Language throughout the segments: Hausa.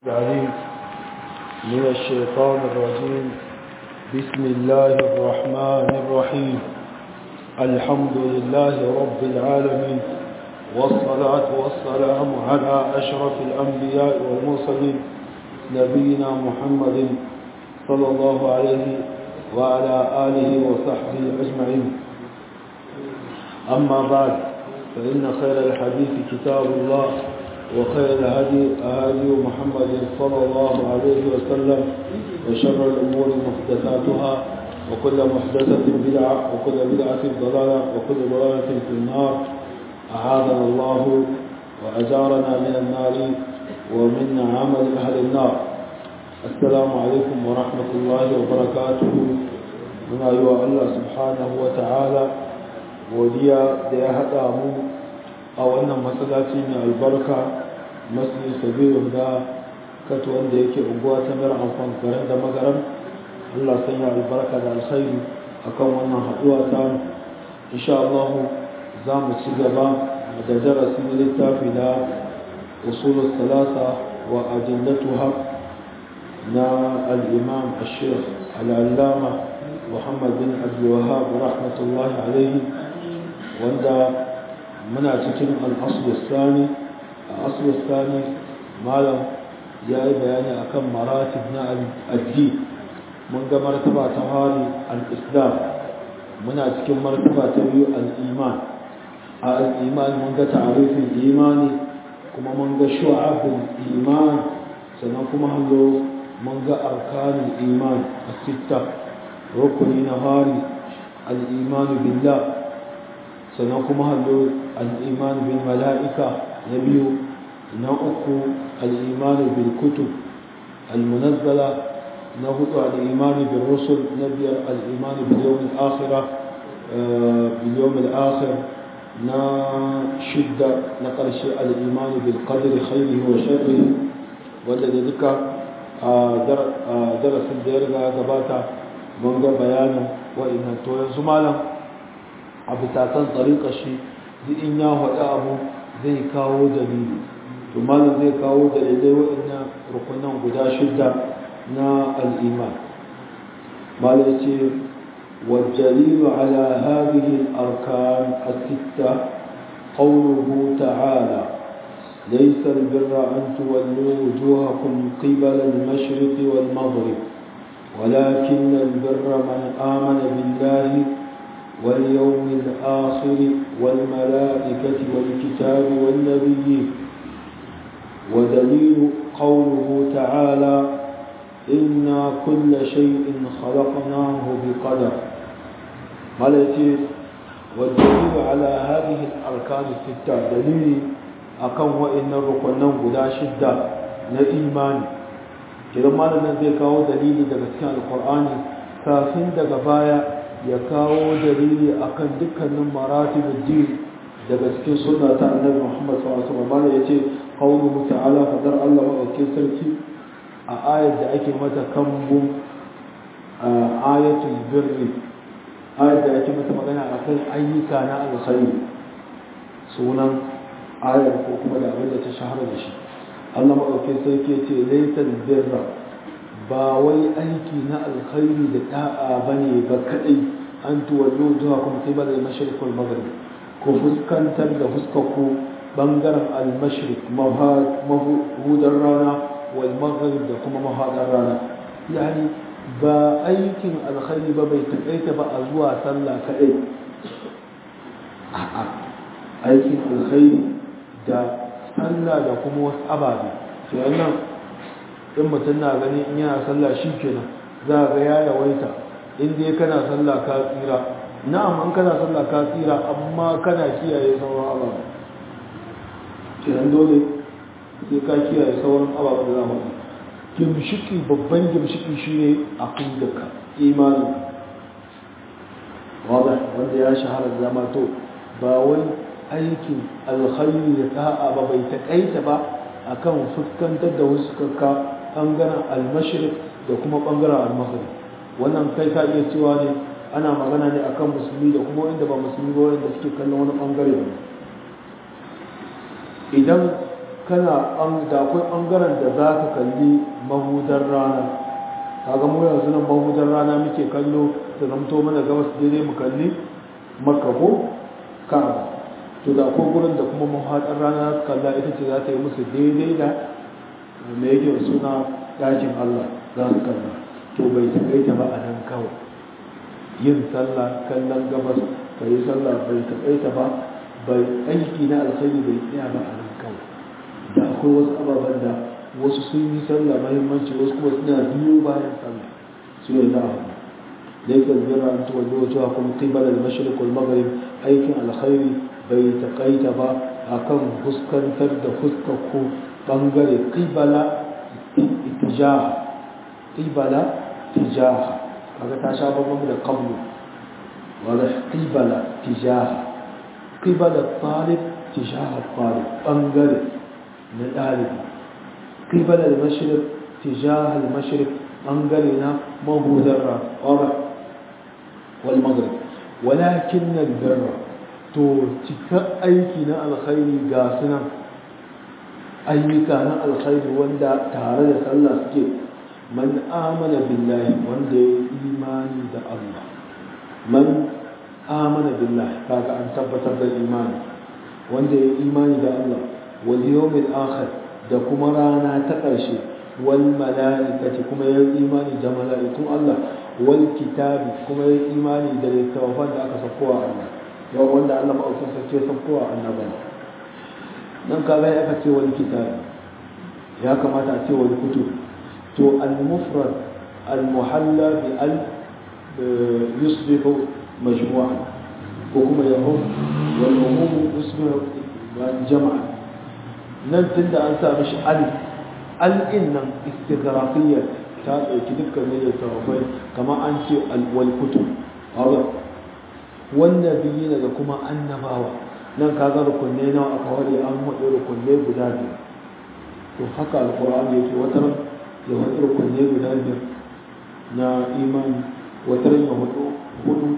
العليم من الشيطان الرجيم بسم الله الرحمن الرحيم الحمد لله رب العالمين والصلاة والسلام على أشرف الأنبياء والمرسلين نبينا محمد صلى الله عليه وعلى آله وصحبه أجمعين أما بعد فإن خير الحديث كتاب الله وخير الهدي هدي محمد صلى الله عليه وسلم وشر الأمور محدثاتها وكل محدثة بدعة وكل بدعة ضلالة وكل ضلالة في النار أعاذنا الله وأجارنا من النار ومن عمل أهل النار السلام عليكم ورحمة الله وبركاته من أيها الله سبحانه وتعالى godiya da ya haɗa mu a wannan matsalaci mai albarka masu sabirin da kato wanda yake unguwa ta mara amfan garin da magaran allah sanya albarka da alkhairi akan wannan haɗuwa ta insha Allah za mu ci gaba da darasi na littafi na usulul salasa wa adillatuha na al-imam al-sheikh al-allama muhammad bin abdul wahhab rahmatullahi alaihi wanda muna cikin al'asulustani a asulustani malam ya yi bayani akan maratib na addi mun ga martaba ta hari al'islam muna cikin martaba ta biyu al'iman a al'iman mun ga ta'arifin imani kuma mun ga shu'abin iman sannan kuma hanzo mun ga arkanin iman a sitta rukuni na hari al'imanu billah sannan kuma hallo al'imanu bin mala'ika na biyu na uku al'imanu bin kutub al-munazzala na hudu al'imanu bin rusul na biyar al'imanu bin yawon akhira bin yawon akhir na shidda na ƙarshe al'imanu bin qadri khairi wa sharri wanda da duka a darasin da ya riga gabata mun ga bayanin wa'innan to yanzu malam a bisa kan tsarika shi duk in ya faɗi abu zai kawo dalili to malam zai kawo dalilai waɗannan rukunan guda shida na al'iman malam ce والدليل على هذه الأركان الستة قوله تعالى ليس البر أن تولوا وجوهكم قبل المشرق والمغرب ولكن البر من آمن بالله واليوم الآخر والملائكة والكتاب والنبيين ودليل قوله تعالى إنا كل شيء خلقناه بقدر ملتي والدليل على هذه الأركان الستة دليل أكون وإن الركنان قدا شدة لإيمان كده ما لنا ذي كاو دليل دقى القرآن كافين دقى بايا ya kawo dalili akan dukkanin maratibul din daga cikin sunna ta annabi Muhammad sallallahu alaihi wasallam yace qawluhu ta'ala fadar Allah madaukakin sarki a ayar da ake mata kambun ayatul birri ayar da ake mata magana akan ayyuka na alkhairi sunan ayar ko kuma da abin da ta shahara da shi Allah madaukakin sarki yace laysal birra ba wai aiki na alkhairi da da'a bane ba kadai an tuwallo zuwa kuma sai bada mashriq wal maghrib ko fuskantar da fuskarku bangaren al-mashriq mahudar rana wal maghrib da kuma mahadar rana yani ba aikin alkhairi ba bai takaita ba a zuwa sallah kadai a'a aikin alkhairi da sallah da kuma wasu ababe sai nan in mutum na gani in yana sallah shi kenan za ga ya yawaita in dai kana sallah ka tsira na'am an kana sallah ka tsira amma kana kiyaye sauran ababen kenan dole sai ka kiyaye sauran ababen da za mu yi gimshiki babban gimshiki shi ne a kundaka imanin wadda wanda ya shahara da zama to ba wai aikin alkhairi da ta'a ba bai taƙaita ba akan fuskantar da wasu kakka ɓangaren almashirik da kuma ɓangaren almaghrib wannan kai ka iya cewa ne ana magana ne akan musulmi da kuma wanda ba musulmi ba wanda suke kallon wani ɓangare ba idan kana da akwai ɓangaren da za ka kalli mahudar rana kaga mu yanzu nan mahudar rana muke kallo da zamto mana gabas daidai mu kalli makka ko ka'aba to da akwai gurin da kuma mahudar rana kalla ita ce za ta yi musu daidai da mai yake suna ɗakin allah za su kalla to bai taƙaita ba a nan kawai yin sallah kallon gabas ka yi sallah bai taƙaita ba bai aiki na alkhairi bai tsaya ba a nan kawai da akwai wasu ababen da wasu sun yi sallah mahimmanci wasu kuma suna biyo bayan sallah su ne za a haɗu laifin albirra an tuwa zuwa cewa kuma qibal al-mashriq wal maghrib aikin alkhairi bai taƙaita ba akan fuskantar da fuskar ko bangare qibala itijaha qibala tijaha kaga ta sha babban da qablu wala qibala tijaha qibala talib tijaha talib bangare na dalibi qibala al-mashriq tijaha al-mashriq bangare na mahudar wala wal maghrib walakin al-birra to cika aiki na alkhairi ga sunan ayyuka na alkhairi wanda tare da sallah suke man amana billahi wanda ya imani da Allah man amana billahi kaga an tabbatar da imani wanda ya imani da Allah wal yawmil akhir da kuma rana ta ƙarshe wal mala'ikati kuma ya imani da mala'ikun Allah wal kitabi kuma ya imani da littafan da aka sakowa Allah yau wanda Allah ma'aukin sarki ya sakowa annabawa nan kaga ya aka ce wal kitabi ya kamata a ce wal kutub to al-mufrad al-muhalla bi al yusbihu majmu'a ko kuma yahum wal umum yusbihu jam'a nan tunda an sa mishi al al nan istighraqiyya ta dauki dukkan ne da tawafai kamar an ce al wal kutub Allah wanda biyina da kuma annabawa nan kaga rukunne nawa aka ware an haɗe rukunne guda biyu to haka alqur'ani yake wata ya wani rukunne guda biyar na imani wata ya hudu hudu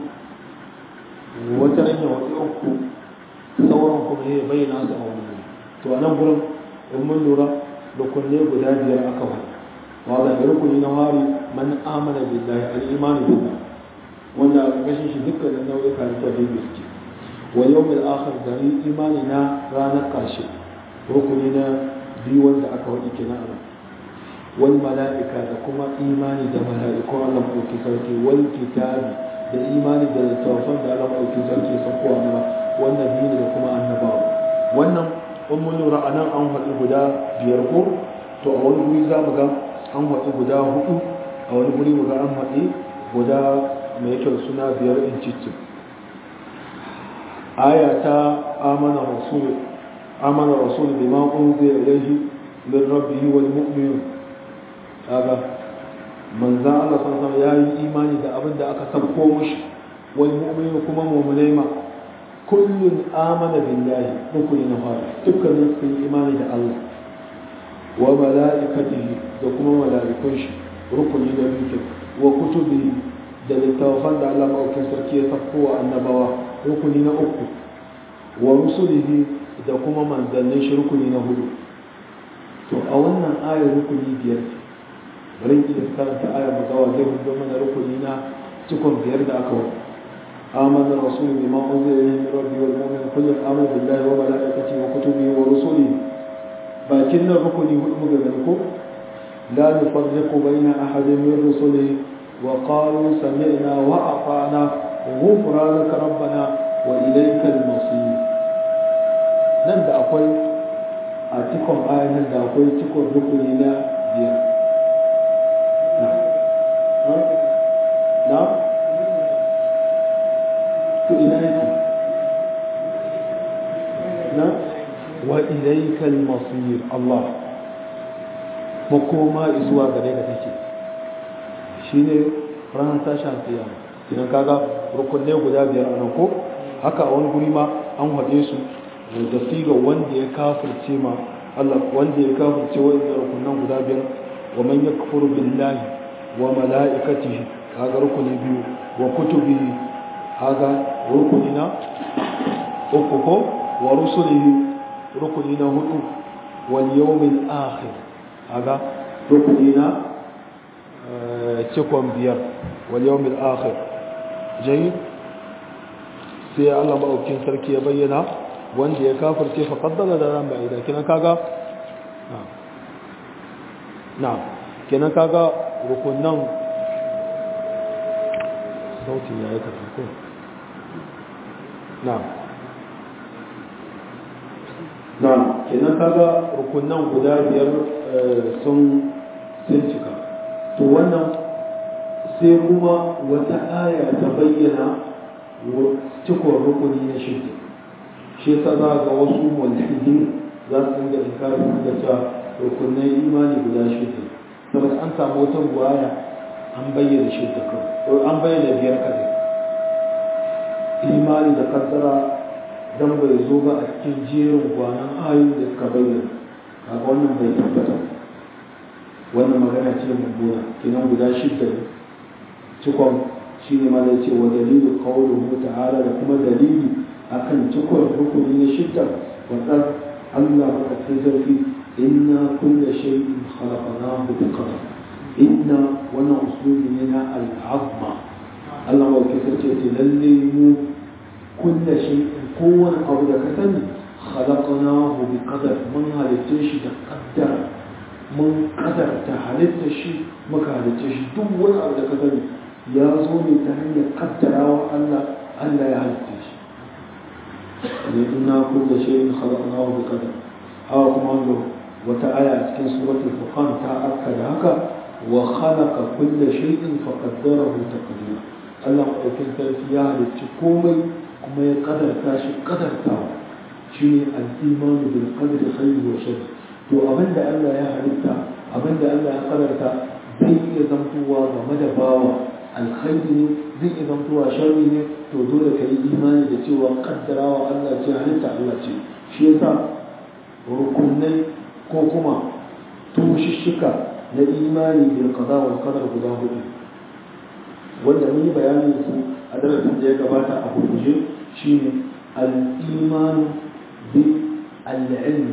wata ya hudu uku sauran kuma ya bayyana su a wani to a nan gurin in mun lura rukunne guda biyar aka wani wanda da rukuni na wari man amana billahi al-imanu billah wanda a ƙarƙashin shi dukkanin nau'ika na tauhidi suke wa yawmil akhir gari imani na ranar ƙarshe rukuni na biyu wanda aka wadi kenan a wal mala'ika da kuma imani da mala'iku Allah ɗauki sarki wal kitabi da imani da littattafan da Allah ɗauki sarki sakuwa mana wannan biyu da kuma annabawa wannan in mun lura anan an haɗu guda biyar ko to a wani guri za mu ga an haɗu guda hudu a wani guri mu ga an haɗu guda mai kyau suna biyar in cikin aya ta amana rasul amana rasul bima unzila ilayhi min rabbihi wal mu'minun kaga manzan Allah san ya yi imani da abin da aka sabko mushi wal mu'minu kuma mu'minai ma kullun amana billahi rukuni na fara dukkanin su yi imani da Allah wa mala'ikatihi da kuma mala'ikun shi rukuni na biyu wa kutubihi da littafan da Allah maɗaukin sarki ya sabko wa annabawa rukuni na uku wa rusulihi da kuma manzannin shi rukuni na hudu to a wannan ayar rukuni biyar ce bari in iya karanta ayar magawa zai hudu mana rukuni na cikon biyar da aka wani آمن الرسول بما أنزل إليه من ربه والمؤمن كل آمن بالله وملائكته وكتبه ورسله لكن الركن مجملكم لا نفرق بين أحد من رسله وقالوا سمعنا وأطعنا غفرانك ربنا وإليك المصير nan da akwai a cikon ayan da akwai cikon rukuni na biyar na to ina yake na wa ilaika al-masir Allah makoma zuwa gare ka take shine ranar tashin kiyama idan kaga rukunne guda biyar a nan ko haka a wani guri ma an haɗe su da siga wanda ya kafirce ma Allah wanda ya kafirce wanda rukunan guda biyar wa man yakfuru billahi wa mala'ikatihi kaga rukuni biyu wa kutubihi kaga rukuni na uku ko wa rusulihi rukuni na hudu wal yawmil akhir aga rukuni na cikon biyar wal yawmil akhir jayi sai Allah maɗaukin sarki ya bayyana wanda ya kafirce fa qaddara da ran ba'ida kinan kaga na kinan kaga rukunan sautin ya yi tafi ko na na kenan kaga rukunan guda biyar sun sun cika to wannan sai kuma wata aya ta bayyana cikon rukuni na shirki shi yasa za ga wasu mulhidin za su dinga inkarin da cewa rukunan imani guda shirki saboda an samu wata ruwaya an bayyana shirka kawai an bayyana biyar kadai imani da kaddara dan bai zo ba a cikin jerin gwanan ayoyi da suka bayyana kaga wannan bai tabbata wannan magana ce mummuna kinan guda shidda ne cikon shi ne ma da ce wa dalilu qawluhu ta'ala da kuma dalili akan cikon rukuni na shidda wa qad Allah ba ta zarfi inna kulla shay'in khalaqnahu bi qadar inna wannan usulubi ne na al'azma Allah ba ke sace ce lalle mu kulla shay'in kowane abu da ka sani khalaqnahu bi qadar mun halitta shi da qaddara mun kadarta halitta shi muka halitta shi duk wani abu da ka sani ya zo ne ta hanyar kaddarawa Allah Allah ya halitta shi ne inna kulla shay'in khalaqnahu bi qadar hawa kuma wata aya a cikin suratul furqan ta akka da haka وخلق كل شيء فقدره تقديرا Allah maɗaukin sarki ya halicci komai kuma ya ƙadarta shi ƙadartawa shi ne al'imanu bil qadri khayri wa sharri to abinda Allah ya halitta abinda Allah ya ƙadarta zai iya zamtowa game da bawa alkhairi ne zai iya zamtowa sharri ne to dole ka yi imani da cewa ƙaddarawa Allah ce halitta Allah ce shi yasa rukunai ko kuma tushishika na imani bil qada wal qadar guda hudu wanda mun yi bayanin su a darasin da ya gabata a hujje shine al iman bi al ilm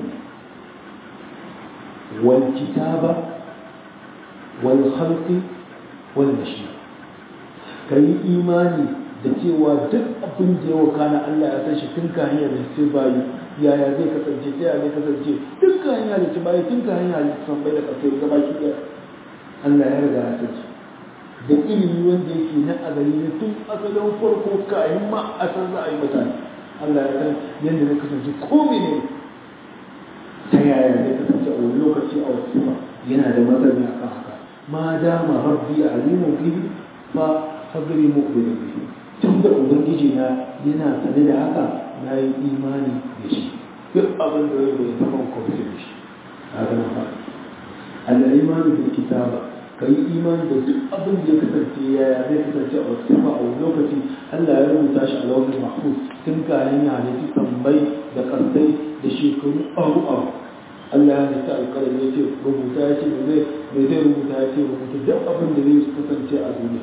wal kitaba wal khalqi wal mashi'a kai imani da cewa duk abin da ya wakana Allah ya san shi tun ka hanyar da sai bayi yaya zai kasance ta yaya zai kasance dukkan hanya da ci bayi tun ka hanya da san bai da kasai ga baki da Allah ya riga ya san shi da ilimi wanda yake na azali ne tun asalin farko kayan ma a san za a yi mutane Allah ya san yadda zai kasance ko ne ta yaya zai kasance a wani lokaci a wasu ba yana da masani a kan haka ma dama rabbi alimun fihi fa fadri mu'minin bihi tun da ubangiji na yana sane da haka na yi imani da shi duk abin da ya bai taɓa kwamfi da shi a gana ba Allah imani da kitaba ka yi imani da duk abin da ya kasance yaya zai kasance a wasu ba a wani lokaci Allah ya rubuta shi a launin mahfuz tun kayan ya halitta tambayi da kasai da shekaru aru aru Allah ya halitta alƙalami ya ce rubuta ya ce mai zai rubuta ya ce rubuta duk abin da zai kasance a duniya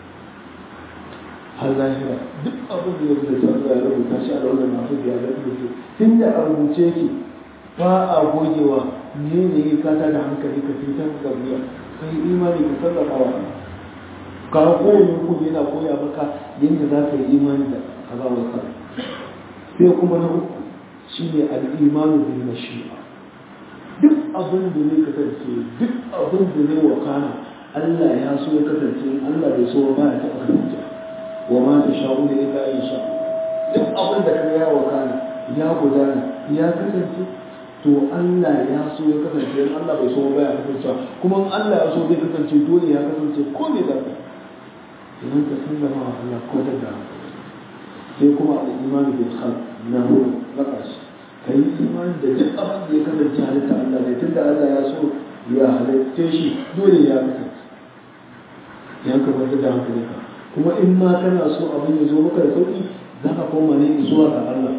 har lahira duk abin da ya rubuta Allah ya rubuta shi a launin masu biya da rubuce tun da a rubuce yake ba a gogewa ne ne ya kata da hankali ka fitar da biya ka yi imani ka sarrafa wa ka kowane kuma yana koya maka yadda za ka yi imani da azawar sa sai kuma na uku shi ne al'imanu bil mashi'a duk abin da zai kasance duk abin da zai wakana Allah ya so ya kasance Allah bai so ba ya taɓa kasance wa ma ta sha'u da illa in sha duk abin da ka ya wakana ya gudana ya kasance to Allah ya so ya kasance in Allah bai so ba ya kasance kuma in Allah ya so zai kasance dole ya kasance ko ne da idan ka san da ma Allah ko da da sai kuma al-iman bil khalq na hu na kashi kai imani da duk abin da ya kasance halitta Allah ne tunda Allah ya so ya halitta shi dole ya kasance yan ka bar da hankalinka kuma in ma kana so abin ya zo maka da sauki za ka koma ne zuwa ga Allah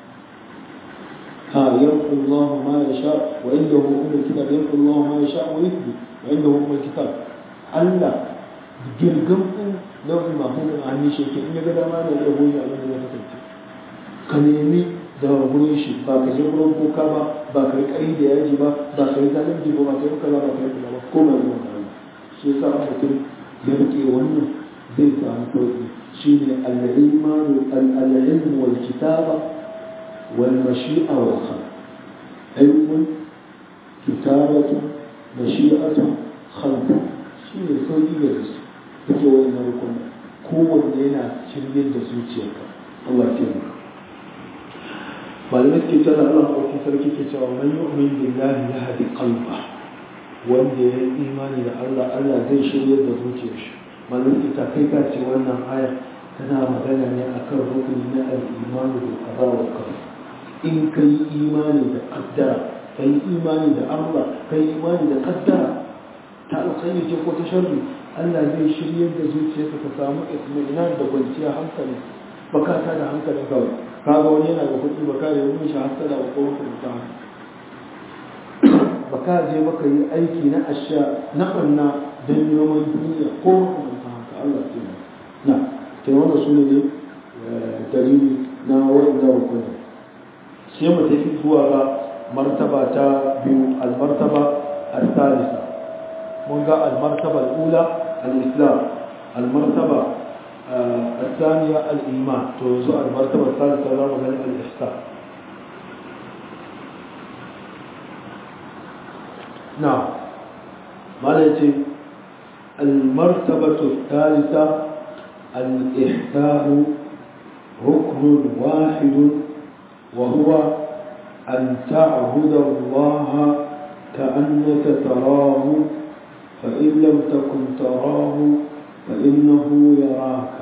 ها يمحو الله ما يشاء وعنده أم الكتاب يمحو الله ما يشاء ويثبت وعنده أم الكتاب Allah girgam ɗin launin mahimmin a hannun shi in ya ga dama da iya goyi abin da ya kasance ka nemi da gurin shi ba ka je gurin boka ba ba ka yi ƙari da yaji ba ba ka yi zalunci ba ba ka yi kaza ba ka yi kaza ba ko ba zuwa kaza shi yasa mutum ya rike wannan zai samu sauki shine al-ilmu al-ilmu wal kitaba wal mashi'a wal khalq ilmun kitabatu mashi'atu khalq shine sauki ga su take wannan rukun kowanne yana shirye da zuciyarka Allah ya kiyaye malamai ke tana Allah ɗauki sarki ke cewa man yu'min billahi yahdi qalba wanda ya yi imani da Allah Allah zai shirya da zuciyar shi malamai ta kai ka ce wannan aya tana magana ne akan rukuni na al-imani da qada wa qadar in kai imani da qaddara kai imani da Allah kai imani da qaddara ta alkhairi ce ko ta sharri Allah zai shirya da zuciyarka ka samu itminan da kwanciyar hankali baka ta da hankalin kawai kaga wani yana da kuɗi baka yi wani shi hasada ba ko mutunta baka je baka yi aiki na asha na ɓanna don neman duniya ko mutunta haka Allah ce na ke wanda su ne dalili na wanda rukuni sai mu tafi zuwa ga martaba ta biyu almartaba al-thalitha mun ga almartaba al-ula al-islam almartaba الثانية الإيمان توزع المرتبة الثالثة لا مغني الإحسان نعم ماذا المرتبة الثالثة الإحسان ركن واحد وهو أن تعبد الله كأنك تراه فإن لم تكن تراه فإنه يراك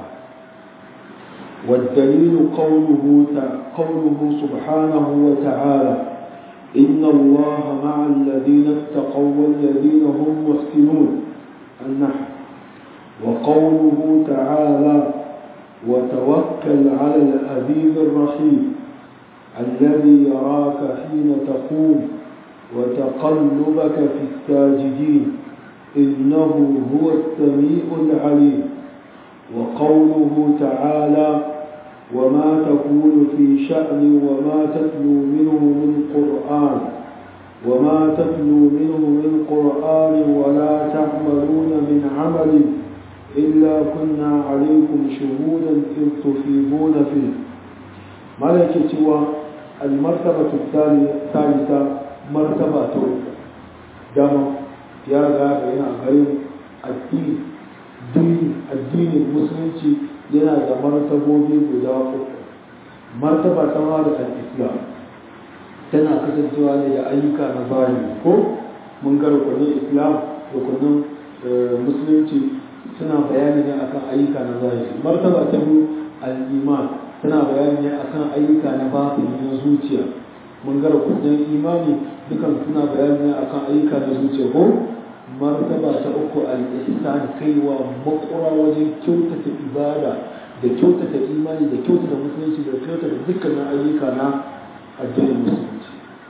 والدليل قوله قوله سبحانه وتعالى إن الله مع الذين اتقوا والذين هم محسنون النحو وقوله تعالى وتوكل على العزيز الرحيم الذي يراك حين تقوم وتقلبك في الساجدين إنه هو السميع العليم وقوله تعالى وما تكون في شأن وما تتلو منه من قرآن وما تتلو منه من قرآن ولا تعملون من عمل إلا كنا عليكم شهودا إذ تفيضون فيه ملكة سوى المرتبة الثالثة مرتبة دم ya riga da yana garin addini addinin musulunci yana da martabobi guda uku martaba ta ma da al-islam tana kasancewa ne da ayyuka na zahiri ko mun ga rukunin islam rukunin musulunci suna bayani ne akan ayyuka na zahiri martaba ta biyu al-iman tana bayani ne akan ayyuka na batini na zuciya mun ga rukunin imani dukan suna bayani ne akan ayyuka na zuciya ko martaba ta uku al-ihsan kaiwa makura wajen kyautata ibada da kyautata imani da kyautata musulunci da kyautata dukkanin ayyuka na addinin musulunci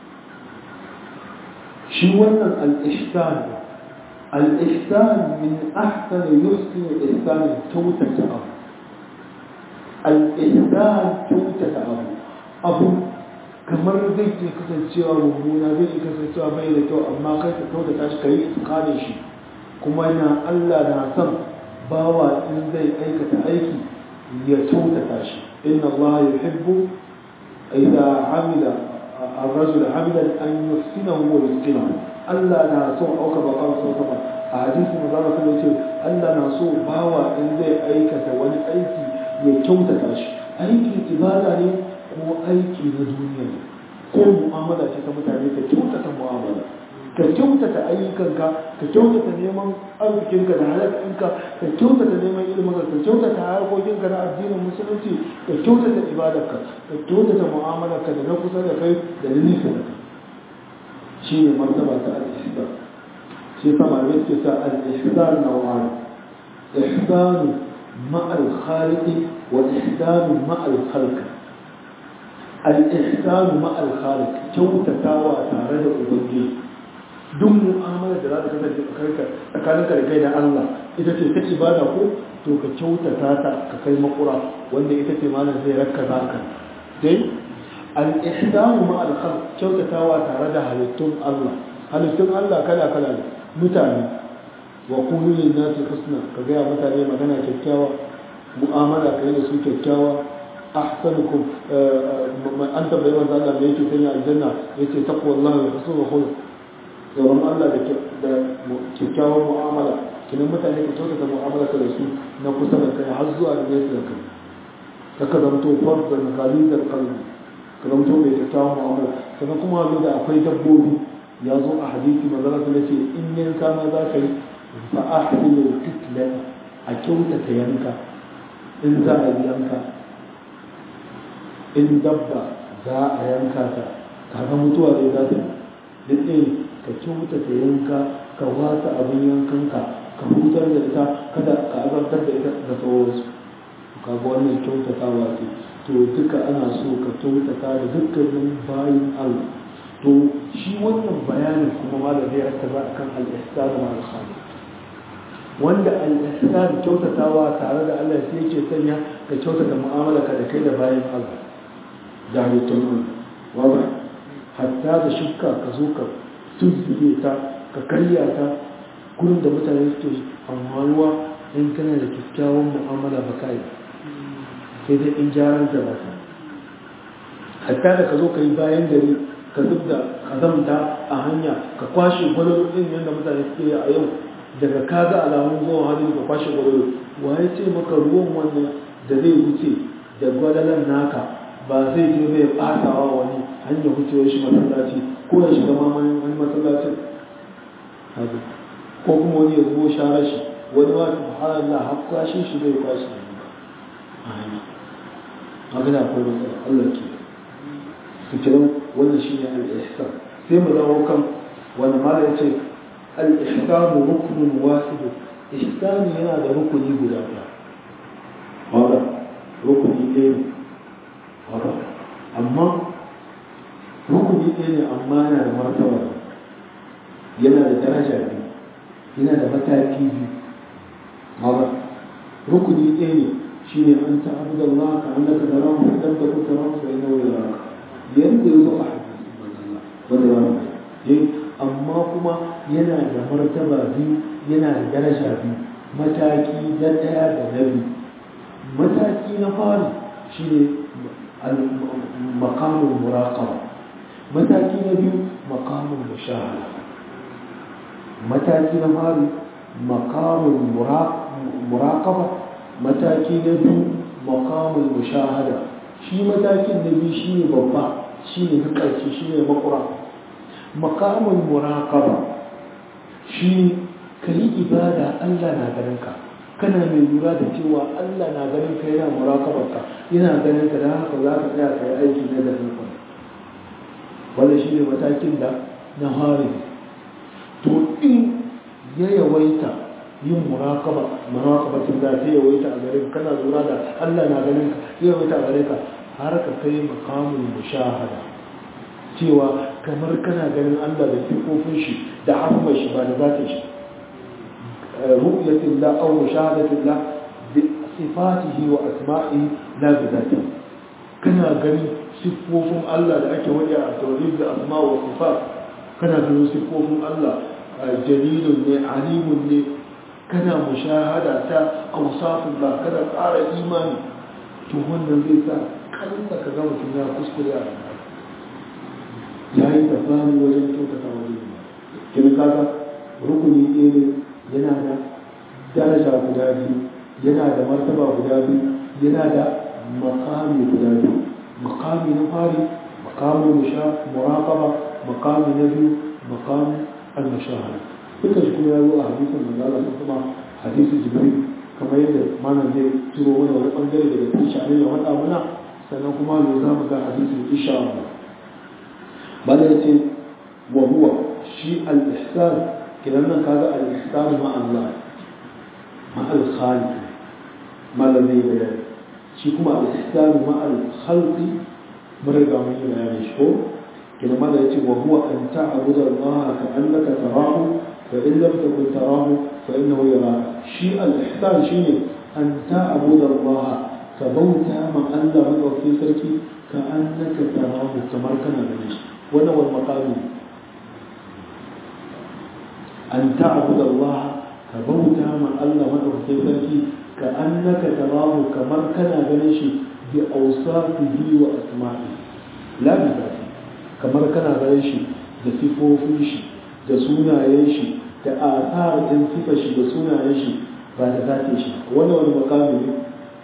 shi wannan al-ihsan al-ihsan min ahsan yuhsin al-ihsan kyautata abu al-ihsan kyautata abu abu kamar zai iya kasancewa mummuna zai iya kasancewa bai da kyau amma kai ka kyau da tashi ka yi kare shi kuma yana Allah na son bawa in zai aikata aiki ya kyautata shi inna Allah yuhibbu idza amila الرجل عملا أن يحسنه ويتقنه Allah na so auka ba kan so sama a hadisi mu zama sun ce Allah na so bawa in zai aikata wani aiki ya kyautata shi aikin ibada ne ko aiki na duniya ne ko mu'amala ce ta mutane ka kyautata mu'amala ka kyautata ayyukanka ka kyautata neman arzikinka da halakinka ka kyautata neman ilimin ka kyautata harkokinka na addinin musulunci ka kyautata ibadarka ka kyautata mu'amalarka da na kusa da kai da na nisa da kai shi ne martaba ta al-ihsan shi sa malamai suke sa al-ihsan naw'an ihsan ma'al khaliqi wa ihsan ma'al khalq al-ihsan ma'al khaliq kyautatawa tare da ubangiji duk mu'amala da za ta kasance tsakaninka da kai da Allah ita ce ta ibada ko to ka kyautata ta ka kai makura wanda ita ce malam zai rakka za ka dai al-ihsanu ma al-khalq kyautatawa tare da halittun Allah halittun Allah kala kala ne mutane wa qulu lin nasi husna ka ga mutane magana kyakkyawa mu'amala kai da su kyakkyawa ahsanukum an tabbai manzo Allah me yake sanya aljanna yace taqwallahi wa husnul khuluq tsoron Allah da kyakkyawan mu'amala kinan mutane ka kyautata mu'amala ka da su na kusa da kai har zuwa da nesa da kai ka ka zamto fardan galizar kalbi ka zamto mai kyakkyawan mu'amala sannan kuma abin da akwai dabbobi ya zo a hadisi manzara ta ce in yanka ma za ka yi fa ahsinu kitla a kyautata yanka in za a yi yanka in dabba za a yanka ta kaga mutuwa zai za ta yi duk ka kyautata yanka ka wasa abin yankanka ka hutar da ita kada ka azabtar da ita da sauransu ka ga wannan kyautatawa ce to duka ana so ka kyautata da dukkanin bayan Allah to shi wannan bayanin kuma ma da zai rattaba akan al-ihsan wa al-khaliq wanda al-ihsan kyautatawa tare da Allah sai yake sanya ka kyautata mu'amala ka da kai da bayan Allah da halittun Allah hatta da shukka ka zo ka tunzube ta ka karya ta gurin da mutane suke amfanuwa in kana da kyakkyawan mu'amala ba kai sai dai in jaran da ba hatta da ka zo ka yi bayan gari ka zub da kazamta a hanya ka kwashe gwalolo ɗin yadda mutane suke yi a yau daga ka ga alamun zuwa hali ka kwashe gwalolo wa ya ce maka ruwan wannan da zai wuce da gwalalan naka ba zai je zai ɓatawa wani hanyar wucewar shi masallaci ko ya shiga mamayin wani masallacin ko kuma wani ya zubo sharar shi wani ma subhanallah har kwashe shi zai kwashe a hanya magana akwai matsala Allah ke fitilan wannan shi ne al-ihsan sai mu dawo kan wani mala ya ce al-ihsanu rukunin wasidu ihsani yana da rukuni guda ɗaya wanda rukuni ɗaya ne wanda amma rukuni ɗaya ne amma yana da martaba yana da daraja biyu yana da mataki biyu wanda rukuni ɗaya ne shi ne an ta'abu da Allah ka annaka da rahu idan da kuka rahu sai na wani raka yadda ya zo a hadisi wanda ya rahu yin amma kuma yana da martaba biyu yana da daraja biyu mataki na ɗaya da na biyu mataki na fari shi ne makamun muraƙaba mataki na biyu makamun mushahada mataki na fari makamun muraƙaba mataki na biyu makamun mushahada shi matakin na biyu shi ne babba shi ne na ƙarshe shi ne makura makamun muraƙaba shi ka yi ibada allah na ganin ka kana mai lura da cewa allah na ganin ka yana muraƙabarka yana ganin ka da haka za ka tsaya ka yi aiki na da nufin wanda shi ne matakin da na hari to in ya yawaita yin muraƙaba muraƙabatin da ta yawaita a gare ka kana lura da allah na ganin ka ya yawaita a gare ka har ka kai makamun mushahada cewa kamar kana ganin Allah da sifofin shi da azumar shi ba da zatin shi ru'yatin la aw mushahadatin la bi sifatihi wa asma'ihi la bi zatihi kana ganin sifofin Allah da ake wadi a tauhid da asma wa sifat kana ganin sifofin Allah jalilun ne alimun ne kana mushahada ta awsafin ba kana tsara imani to wannan zai sa kalla ka ga mutum ya kuskure a rayuwa ya yi tafani wajen kyautata wajen kin kaga rukuni ɗaya ne yana da daraja guda biyu yana da martaba guda biyu yana da makami guda biyu makami na fari makamin musha muraqaba makami na biyu makamin al-mushahada duka shi kuma ya zo a hadisin manzala sun kuma hadisi jibril kamar yadda mana zai turo wani wani bangare daga cikin sha'anin ya wada muna sannan kuma ne za mu ga hadisin insha Allah bada ya ce wa huwa shi al-ihsan kidan nan kaga al-ihsan ma Allah ma al-khaliq ma la zai bayani shi kuma al-ihsan ma al-khalq mun riga mun yi bayani shi ko kidan ma ya ce wa huwa an ta'budu Allah ka annaka tarahu fa in lam takun tarahu fa innahu yaraka shi al-ihsan shine an ta'budu Allah ka ka bauta ma Allah madaukakin sarki ka annaka tarahu kamar kana ganin shi wannan wal maqami an ta'budu Allah ka bauta ma Allah madaukakin sarki ka annaka tarahu kamar kana ganin shi bi awsafihi wa asma'i la bi zati kamar kana ganin shi da sifofin shi da sunayen shi da asar din sifar shi da sunayen shi ba da zatin shi wannan wani makami ne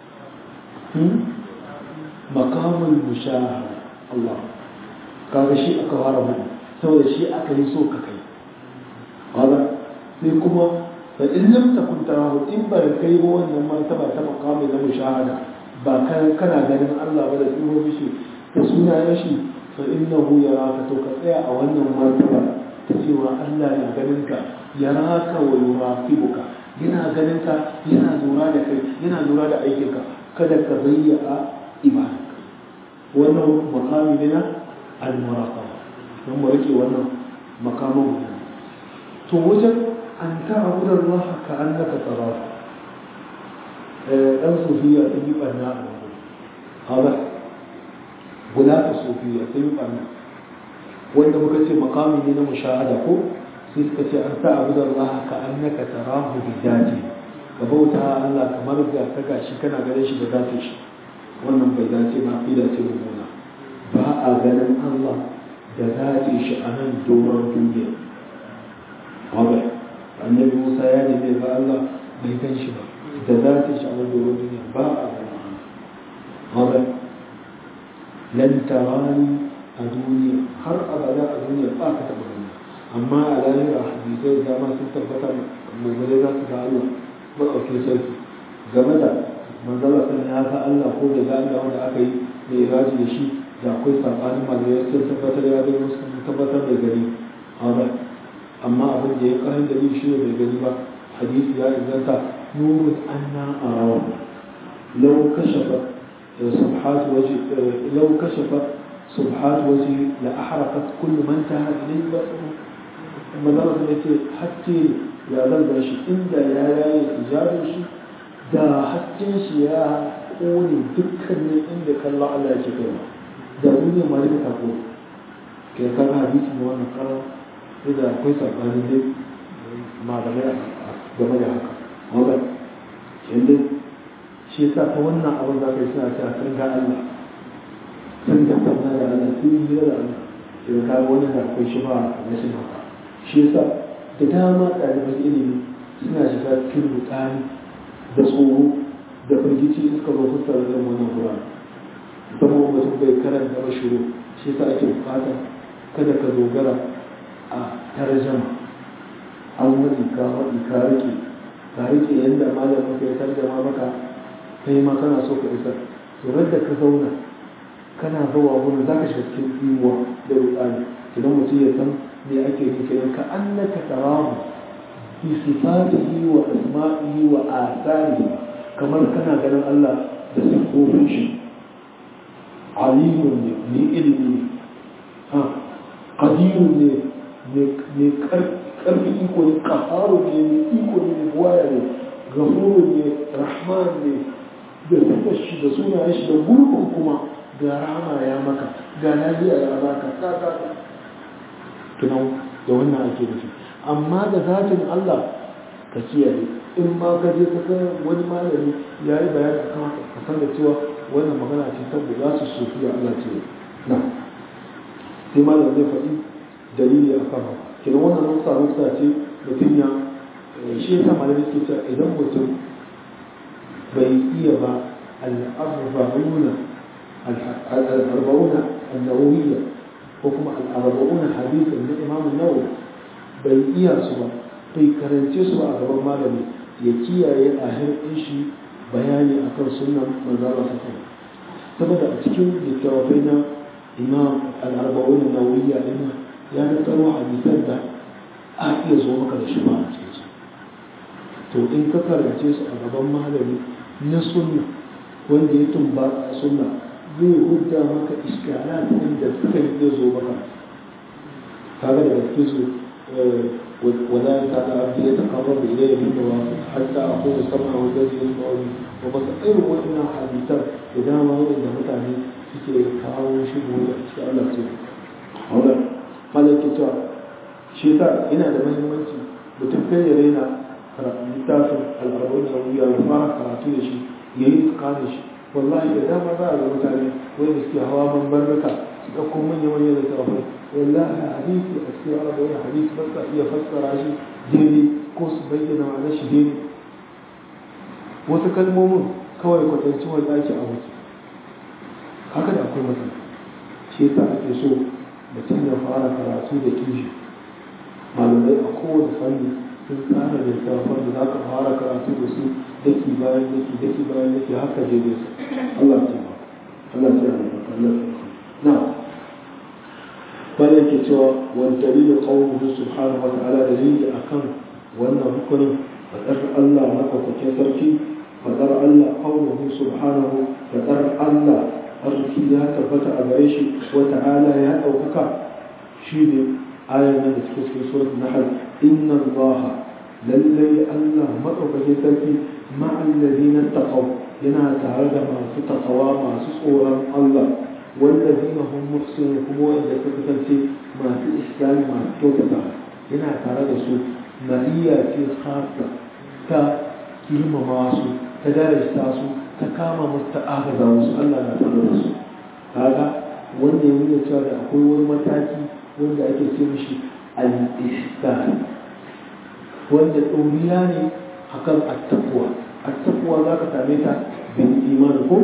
makamun mushahara Allah kaga shi aka fara mu saboda shi aka yi so ka kai kaga sai kuma fa in lam takun tarahu in ba kai ba wannan martaba ta makami na mushahada ba kana ganin Allah ba da sifofin shi da sunayen shi fa innahu yaraka to ka tsaya a wannan martaba ta cewa Allah na ganin ka yaraka wa yuraqibuka yana ganin ka yana lura da kai yana lura da aikinka kada ka bayyana ibadarka wannan makami ne na al-muraqaba don mu rike wannan makamin guda to wajen an ta'budu Allah ka annaka tarahu dan sufiya ta yi barna a wannan hada guda ta sufiya ta yi barna wanda muka ce makami ne na mushahada ko sai suka ce an ta'budu Allah ka annaka tarahu bi dati ka bauta Allah kamar ga ka gashi kana ganin shi da zatin shi wannan bai dace ba aqida ce mummuna ba a ganin Allah da zatin shi a nan doron duniya wanda annabi Musa ya nemi ba Allah bai gan shi ba da zatin shi a nan doron duniya ba a ganin Allah wanda lan tarani a duniya har abada a duniya ba ka taɓa gani amma a lahira hadisai da dama sun tabbata mummune za su ga Allah maɗaukin sarki game da manzala sun ya ga Allah ko da ga Allah wanda aka yi mai iraji da shi da akwai sabanin malamai sun tabbatar ya gani wasu sun tabbatar da gani amma abin da ya karin dalili shi ne bai gani ba hadisi ya inganta nurun anna arawa law kashafa subhat waji law kashafa subhat waji la ahraqat kullu man taha ilayhi basaru manzala sun yace hatta ya zan shi inda ya yaye hijabin shi da hasken shi ya kone dukkanin inda kallon Allah ya ce kai da duniya ma duka ta kone ke kan hadisi ne wannan karar sai da akwai sabanin dai malamai game da haka wanda yanda shi yasa ta wannan abin za ka yi suna cewa sun ga Allah sun ga tauna da Allah sun yi hira da Allah idan ka ga wannan da akwai shi ba a rashin haka shi yasa da dama ɗaliban ilimi suna shiga cikin rudani da tsoro da firgici in suka zo fassara irin wannan Qur'ani saboda mutum bai karanta ba shiru shi yasa ake bukata kada ka dogara a tarjama an wani ka wani ka rike ka rike yadda malamin ka ya tarjama maka kai ma kana so ka isar to da ka zauna kana zuwa gurin zaka shiga cikin tsimuwa da rudani idan mutum ya san me ake nufi ka annaka tarahu bi sifatihi wa asma'ihi wa atharihi kamar kana ganin Allah da sifofin shi alimun ne ne ilimi ne ha qadirun ne ne karfi iko ne qaharu ne ne iko ne ne buwaya ne gafurun ne rahman ne da sifar shi da sunayen shi da gurbin kuma ga rama ya maka ga lafiya ya baka ka ka tunan da wannan ake da shi amma da zatin Allah ka kiyaye in ma ka je ka ga wani malami ya yi bayani akan haka ka san da cewa wannan magana ce saboda za su sofi da Allah ce na sai malam zai faɗi dalili a kan haka kenan wannan nuksa nuksa ce mutum ya shi yasa malami suke cewa idan mutum bai iya ba al-arba'una al-arba'una an-nawawiyya ko kuma al-arba'una hadithan na Imam an-Nawawi bai iya su ba bai karance su a gaban malami ya kiyaye a hirɗin shi bayani akan sunan manzara sa saboda a cikin littattafai na imam al-arba'un nawawiyya din ya da tsaro hadisan da a iya zo maka da shi ba a cikin su to in ka karance su a gaban malami na sunna wanda ya tumba a sunna zai hudda maka iskala ɗin da suka yi zo maka kaga daga cikin su ولا يزال عبدي يتقرب الي بالنوافل حتى اكون سمعه الذي يسمع به وبصير وان حديثا اذا ما هو ان متعني suke kawo shi gobe a cikin Allah ce wanda malaki cewa shi ta yana da muhimmanci mutum kai ya raina littafin al'arun da wuya ya fara karatu da shi ya yi tsakanin shi wallahi da dama za a ga mutane wanda suke hawa mambarraka su ɗauko manya manyan da tafai wallahi hadisi a cikin araba wani hadisi ba sa iya fassara shi daidai ko su bayyana ma'anar shi daidai wasu kalmomin kawai kwatanci wanda ake a wuce haka da akwai matsala shi yasa ake so mutum ya fara karatu da kishi malamai a kowane fanni sun tsara littafan da za ka fara karatu da su daki bayan daki daki bayan daki haka je da su Allah ce ba Allah ce ba Allah na bane ke cewa wani dalilin qawluhu subhanahu wa ta'ala dalili akan wannan hukumin fadar Allah madaukakin sarki fadar Allah qawluhu subhanahu fadar Allah arziki ya tabbata a gare shi wa ta'ala ya ɗaukaka shi ne ayan nan da suke cikin surat nahl inna allaha lallai Allah maɗaukakin sarki ma'allazina taqaw yana tare da masu taqawa masu tsoron Allah wallazina hum muhsinun kuma wanda suka kasance masu islami masu kyautata yana tare da su ma'iyya ce khassa ta girmama su ta darasta su ta kama musu ta agaza musu Allah na tare da su kaga wanda ya nuna cewa da akwai wani mataki wanda ake ce mishi al-ihsan wanda ɗoriya ne akan attaquwa attaquwa za ka same ta bin imani ko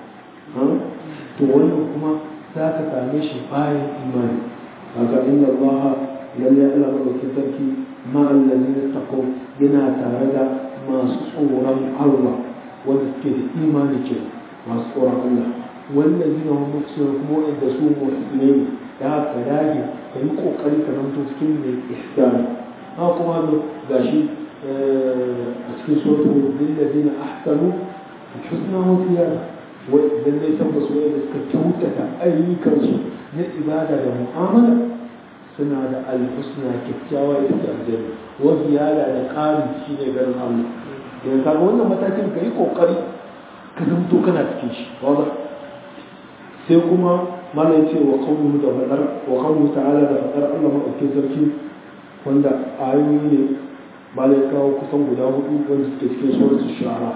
to wannan kuma za ka same shi bayan imani kaga inna Allah lalle Allah madaukakin sarki ma allazina taqaw yana tare da masu tsoron Allah wanda suke da imani ke masu tsoron Allah wallazina hum muhsinun kuma wanda su muhsinai da haka dage ka yi kokari ka zanto cikin mai ihsani ha kuma gashi a cikin suratul lillazina ahsanu husna wa ziyada wa idan dai tabbas wanda suka kyautata ayyukansu na ibada da mu'amala suna da alhusna kyakkyawa ita ce aljanna wa ziyada da ƙari shi ne ganin Allah idan kaga wannan matakin ka yi kokari ka zamto kana cikin shi wanda sai kuma malai ce wa qawluhu da fadar wa qawluhu ta'ala da fadar Allah madaukakin sarki wanda ayoyi ne malai kawo kusan guda hudu wanda suke cikin suratul shu'ara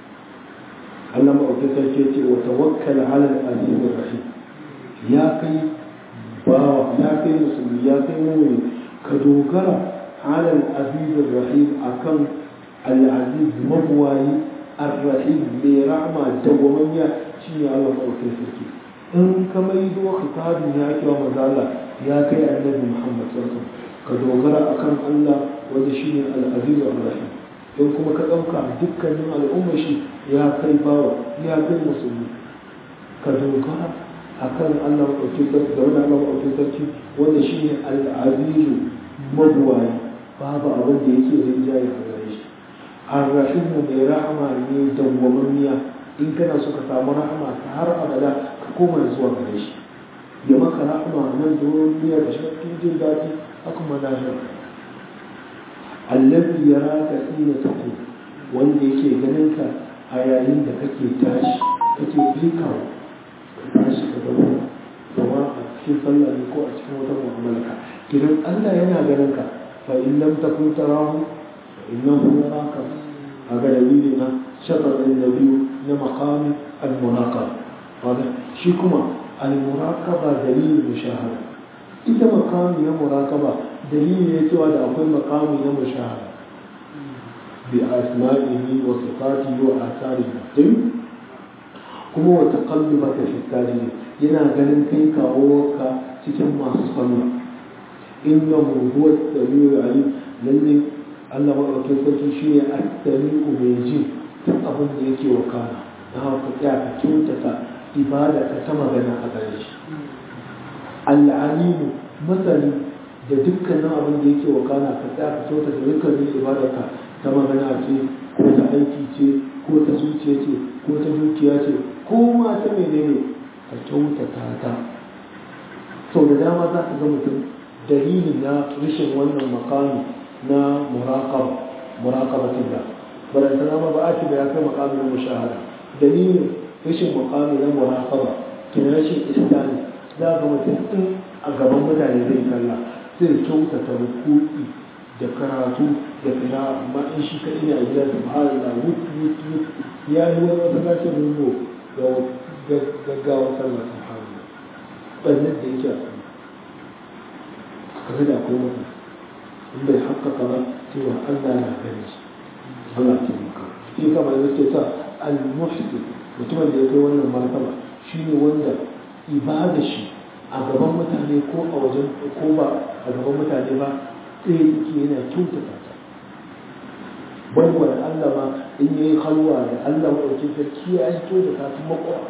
Allah madaukakin sarki ce wa tawakkal 'ala al-aziz rahim ya kai bawa ya kai musulmi ya kai mu'min ka dogara 'ala al-aziz rahim akan al-aziz mabwayi ar-rahim mai rahma dawwamanya shine Allah madaukakin sarki in ka mai zo khitabin ya kewa mazala ya kai annabi Muhammad sallallahu ka dogara akan Allah wanda shine al-aziz ar-rahim in kuma ka dauka dukkanin al'umma shi ya kai bawa ya kai musulmi ka dogara akan Allah madaukakin sarki da wani Allah madaukakin sarki wanda shine al-aziz mabwayi babu abin da yake rinjaye a gare shi ar-rahim mai rahama ne dawwamammiya in kana so ka samu rahama ta har abada ka koma zuwa gare shi ya maka rahama nan duniya da shakkin jin daɗi a kuma lahira allazi yaraka hina taqum wanda yake ganin ka a yayin da kake tashi kake fikawa ka tashi ka zama zama a cikin sallah ne ko a cikin wata mu'amala ka idan Allah yana ganin ka fa in lam takun tarahu fa innahu yaraka aga dalili na shakar annabi na maqami al-muraqaba hada shi kuma al-muraqaba dalilin mushahada ita maqami na muraqaba dalili ne cewa da akwai maqami na mushahada bi asma'ihi wa sifatihi wa atharihi din kuma wa taqallubaka fi tajid yana ganin kai kawo ka cikin masu sallah innahu huwa as-sami'ul 'alim lalle Allah maɗaukin sarki shi ne astami'u mai ji duk abin da yake wakana na haka tsaya ka kyautata ibada ka ta magana a gare shi al'alimu masani da dukkanin abin da yake wakana ka tsaya ka kyautata dukkanin ibada ka ta magana ce ko ta aiki ce ko ta zuciya ce ko ta dukiya ce ko ma ta menene ka kyautata ta sau da dama za ka ga mutum dalilin na rashin wannan makami na muraqaba muraqabatin da barantana ma ba a ce da ya kai makamin mushahada dalilin rashin makami na muraqaba kin rashin istani za ga mutum in a gaban mutane zai sallah zai kyautata rukuki da karatu da kira amma in shi kaɗai ne a gida subhanallah wut wut wut ya yi wani masallacin rungo da gaggawar sallah subhanallah ɓannan da yake a sallah kaga da akwai mutum in bai haƙƙaƙa ba cewa Allah na gani shi Allah ce maka shi kama da yake sa al-muhsin mutumin da ya kai wannan martaba shine wanda ibada shi a gaban mutane ko a wajen ko ba a gaban mutane ba sai yake yana kyautata ta wanda Allah ma in yayi halwa da Allah madaukin sarki ya yi kyautata ta makwa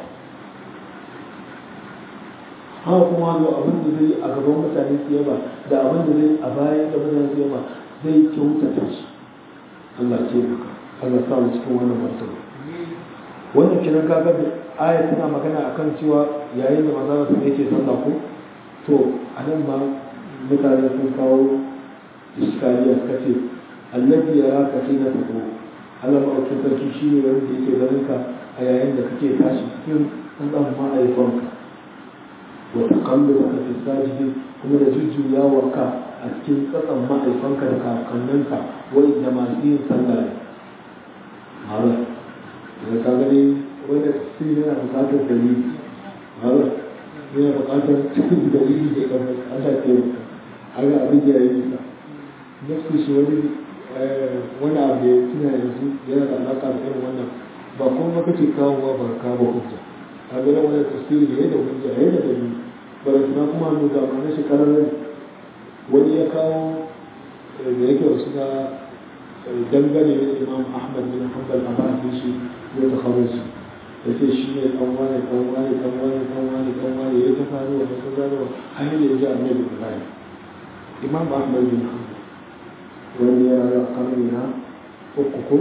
haka kuma zo abin da zai a gaban mutane su yaba da abin da zai a bayan da mutane su yaba zai kyautata shi Allah ce maka Allah sa mu cikin wannan martaba wannan kiran kaga da aya tana magana akan cewa yayin da maza su yake sallah ko to a nan ma mutane sun kawo iskaliya suka ce annabi ya raka sai na fito Allah ma ake sarki shi ne wanda yake ganin ka a yayin da kake tashi cikin ɗan ma'aifanka wa taqalluka fi sajidi kuma da jujjuyawarka a cikin tsatsan ma'aifanka da kakanninka wanda masu yin sallah ne har da ka gani wanda shi yana buƙatar dalili har yana buƙatar cikin dalili da kamar Allah ke maka haka abin da ya yi nisa nafsu shi wani wani abu da ya tuna yanzu yana da alaƙa da irin wannan ba kuma kace kawowa ba ka ba hujja a ga wani tasiri ne da hujja ya da dalili barantana kuma hannu ga ma'ana shi ƙararren wani ya kawo da yake wasu na dangane da imam ahmad bin hanbal a ba'adin shi ya ta kawo shi ya ce shi ne ɗan wani ɗan wani ɗan wani ɗan wani ɗan wani ya ta faruwa ya ta faruwa har yi da ya ji annabi ibrahim imam ahmad bin hanbal wani ya rayu a karni na uku ko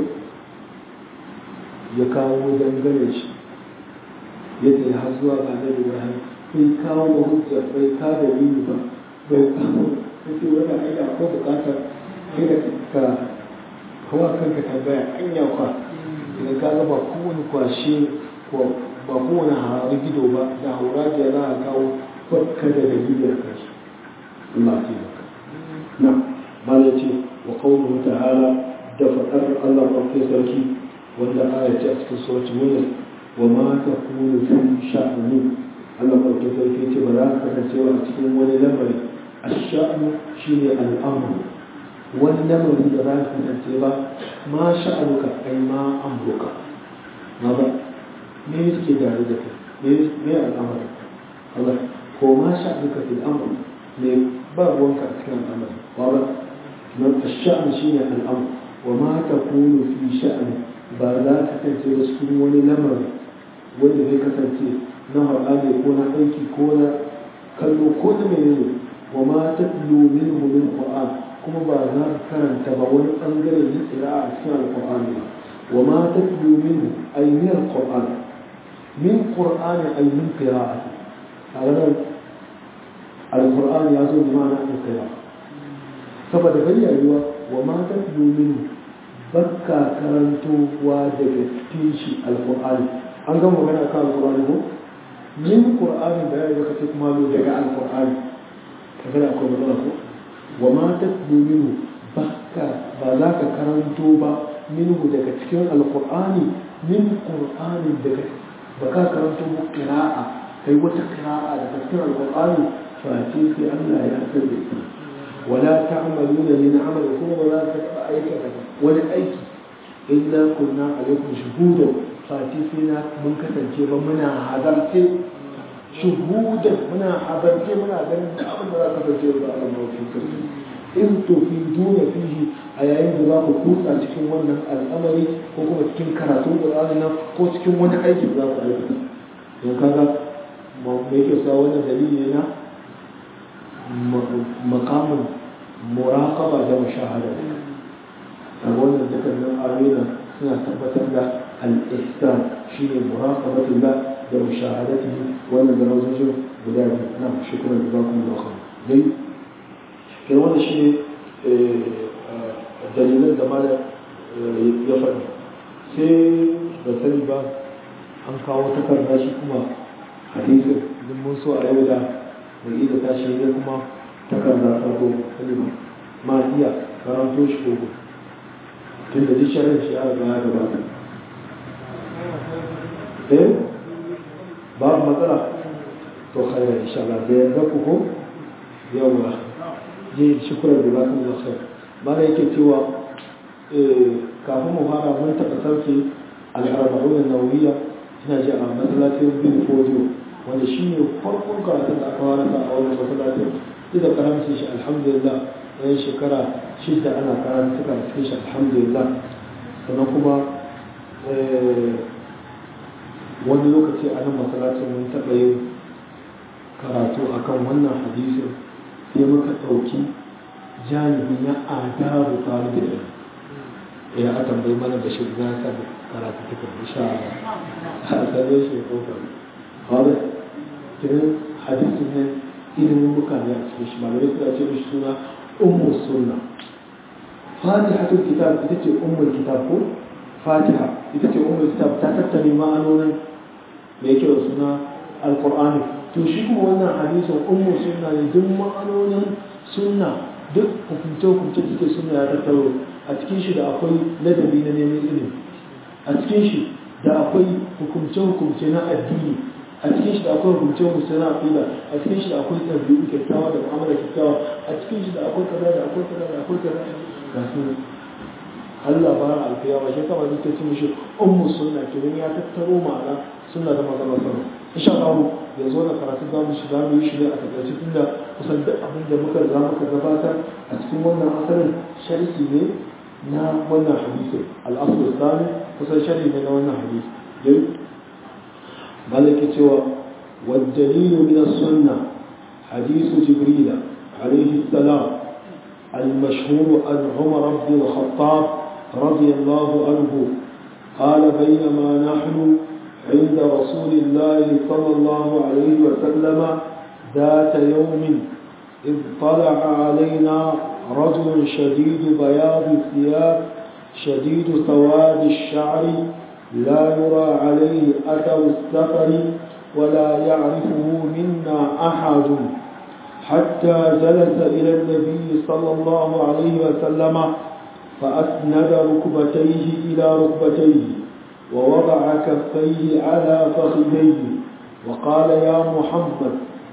ya kawo dangane shi ya ce har zuwa ga annabi ibrahim bai kawo hujja bai ka dalili ba bai kawo kace wani aida ko bukatar kai da ka kawo kanka tambaya anya kwa idan ka ga ba kowane kwashe ko ba kowane harari gido ba da haura da za a kawo bakka da dalili a kashi Allah ce baka na mala ce wa qawluhu ta'ala da fadar Allah ɗauke sarki wanda aya ce a cikin suratul mulk wa ma takunu fi sha'ni Allah ɗauke sarki ce ba za ka kasancewa a cikin wani lamari a sha'anu shi ne al'amuru wani lamari da za ka kasance ba ma sha'anuka ai ma amurka ma ba me yake tare da kai me al'amari Allah ko ma sha'anuka fil amr me ba ruwanka a cikin al'amari ba ba nan sha'an shi ne al'amur wa ma takunu fi sha'ani ba za ka kasance ba cikin wani lamari wanda zai kasance na har'ade ko na aiki ko na kallo ko na menene wa ma tatlu minhu min qur'an kuma ba za ka karanta ba wani bangare na qira'a a cikin alqur'an ba wa ma tatlu minhu ay min alqur'an min qur'an ay min qira'ati a ranar alqur'an ya zo da ma'ana qira'a saboda bayyana wa ma tatlu minhu bakka karantowa daga cikin shi alqur'ani an gama magana kan alqur'ani ko min qur'ani da ya zaka ce kuma lo daga alqur'ani kaga da akwai matsala ko wa ma tatlu minhu bakka ba za ka karanto ba minhu daga cikin alqur'ani min qur'ani daga ba ka karanto mu qira'a kai wata qira'a daga cikin alqur'ani fa ce sai Allah ya san da ita wala ta'maluna min amali kuma ba za ka taɓa aikata wani aiki illa kunna alaikum shuhudan fati sai na mun kasance ba muna hadarce shuhudan muna hadarce muna ganin da abin da za ka kasance ba a mawafin sarki in to fi duna fihi a yayin da za ku kutsa cikin wannan al'amari ko kuma cikin karatun qur'ani nan ko cikin wani aiki da za ku aikata don kaga me yake sa wannan dalili na makamin muraqaba da mushahada a wannan dukkanin ayoyin suna tabbatar da al-ihsan shine muraqabatullah da mushahadatihi wannan darajojin guda biyu na shukran jazakumullahu khair dai kai wannan shine dalilan da mala ya faɗi sai da sani ba an kawo takarda shi kuma hadisin idan mun so a yau da mai da tashi ne kuma takarda ta ko kalima ma iya karanto shi ko tun da duk sharin shi ya riga ya gabata eh babu matsala to khairu insha Allah da yanzu ku ko yawa je shukran da bakan da khair mana yake cewa kafin mu fara mun taɓa sarki al-arba'un an-nawawiyya ina ji a masallacin bin fodiyo wanda shi ne farkon karatun da aka fara a wannan masallacin duk da karamci shi alhamdulillah bayan shekara shida ana karatu suka cikin shi alhamdulillah sannan kuma wani lokaci a nan masallacin mun taɓa yin karatu akan wannan hadisin sai muka ɗauki janibi na adabu talibin ya a tambayi mana da shi za ka karatu tukun insha Allah a same shi ko ka hada kiran hadisin ne ilimin mutane a cikin shi malamai suna ce mishi suna ummu sunna fatihatul kitab ita ce ummul kitab ko fatiha ita ce ummul kitab ta tattare ma'anonin da yake da suna alqur'ani to shi kuma wannan hadisin ummu sunna ne duk ma'anonin sunna duk hukunce-hukunce da suke sunna ya tattaro a cikin shi da akwai ladabi na neman ilimi a cikin shi da akwai hukumce-hukumce na addini a cikin shi da akwai hukumce-hukumce na aqida a cikin shi da akwai ɗabi'u kyakkyawa da mu'amala kyakkyawa a cikin shi da akwai kaza da akwai kaza da akwai kaza ga su Allah ba alkiyama shi kama zai ce mishi ummu sunna kenan ya tattaro ma'ana sunna da magana sama insha Allah yanzu na karatu za mu shiga mu yi shi ne a takaice tunda kusan duk abin da muka za muka gabatar a cikin wannan asalin sharhi ne na wannan hadisi al-asl al-thani kusan sharhi ne na wannan hadisi dai malaki cewa والدليل من السنة حديث جبريل عليه السلام المشهور عن عمر بن الخطاب رضي الله عنه قال بينما نحن عند رسول الله صلى الله عليه وسلم ذات يوم إذ طلع علينا رجل شديد بياض الثياب شديد سواد الشعر لا يرى عليه أثر السفر ولا يعرفه منا أحد حتى جلس إلى النبي صلى الله عليه وسلم فأسند ركبتيه إلى ركبتيه ووضع كفيه على فخذيه وقال يا محمد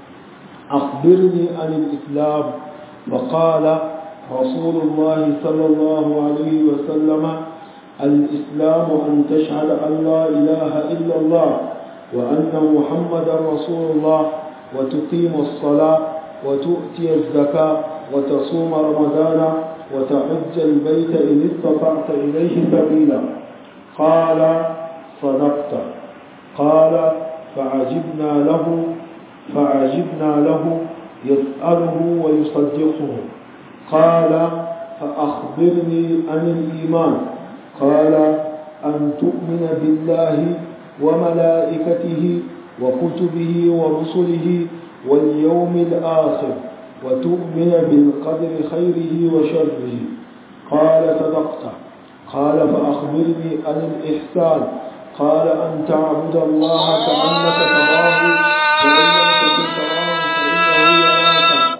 أخبرني عن الإسلام فقال رسول الله صلى الله عليه وسلم الإسلام أن تشهد أن لا إله إلا الله وأن محمدا رسول الله وتقيم الصلاة وتؤتي الزكاة وتصوم رمضان وتحج البيت إن استطعت إليه سبيلا قال صدقت قال فعجبنا له فعجبنا له يسأله ويصدقه قال فأخبرني عن الإيمان قال أن تؤمن بالله وملائكته وكتبه ورسله واليوم الآخر وتؤمن بالقدر خيره وشره قال صدقت قال فأخبرني عن الإحسان قال أن تعبد الله كأنك تراه فإن لم تكن تراه فإنه يراك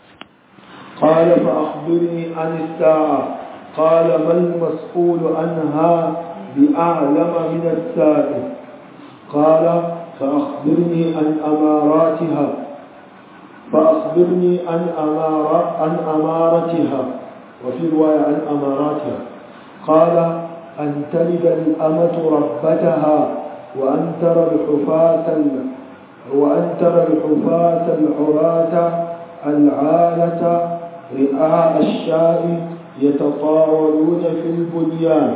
قال فأخبرني عن الساعة قال ما المسؤول عنها بأعلم من السائل قال فأخبرني عن أماراتها فأخبرني عن أمارة عن أمارتها وفي رواية عن أماراتها قال أن تلد الأمة ربتها وأن ترى الحفاة وأن ترى الحفاة العراة العالة رئاء الشاء يتطاولون في البنيان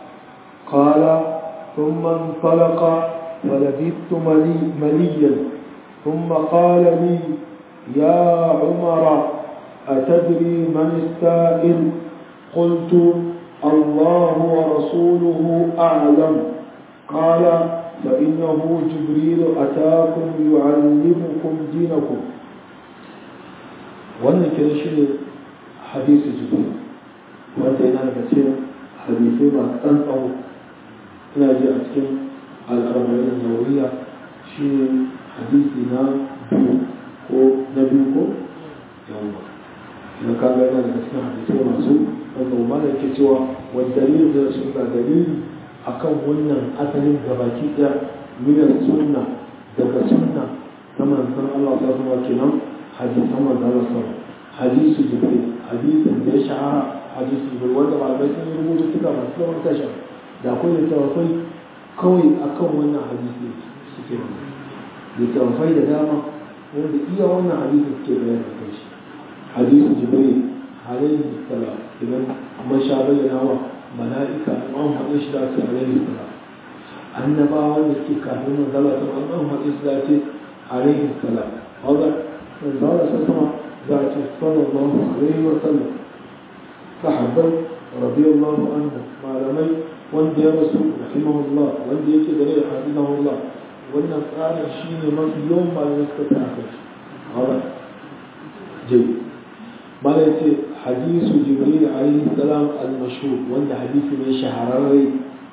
قال ثم انطلق فلبثت ملي مليا ثم قال لي يا عمر أتدري من السائل قلت الله ورسوله أعلم قال فإنه جبريل أتاكم يعلمكم دينكم wannan kira shi ne hadisi jibril wanda yana daga cikin hadisai masu ɗan tsawo ina ji a cikin al'arbarin nauriya shi ne hadisi na biyu ko na biyu ko yawon na kaga yana daga cikin hadisai masu wanda umar yake cewa wa dalilin da sun ga dalili akan wannan asalin gabaki ɗaya minar sunna daga sunna ta manzon Allah ta zama kenan hadisan manzon Allah sallallahu hadisu jibril hadisin da ya shahara hadisu jibril wanda malamai sun yi rubutu suka masu zaman tasha da akwai littattafai kawai akan wannan hadisi suke littattafai da dama wanda iya wannan hadisi suke bayani a kai shi hadisu jibril alaihi salam idan man sha bayyana wa mala'ika an haɗe shi da ce alaihi salam annabawa da suke kafin manzala ta an an haɗe su da ce alaihi salam wadda manzala ta sama za a ce sallallahu alaihi wa sallam sahabbai radiyallahu anhu malamai wanda ya rasu rahimahullah wanda yake da rai hafizahullah wannan tsarin shine mafi yawan malamai suka ta kai wadda jai bala ce hadisu jibril alaihi salam al-mashhur wanda hadisi ne shahararre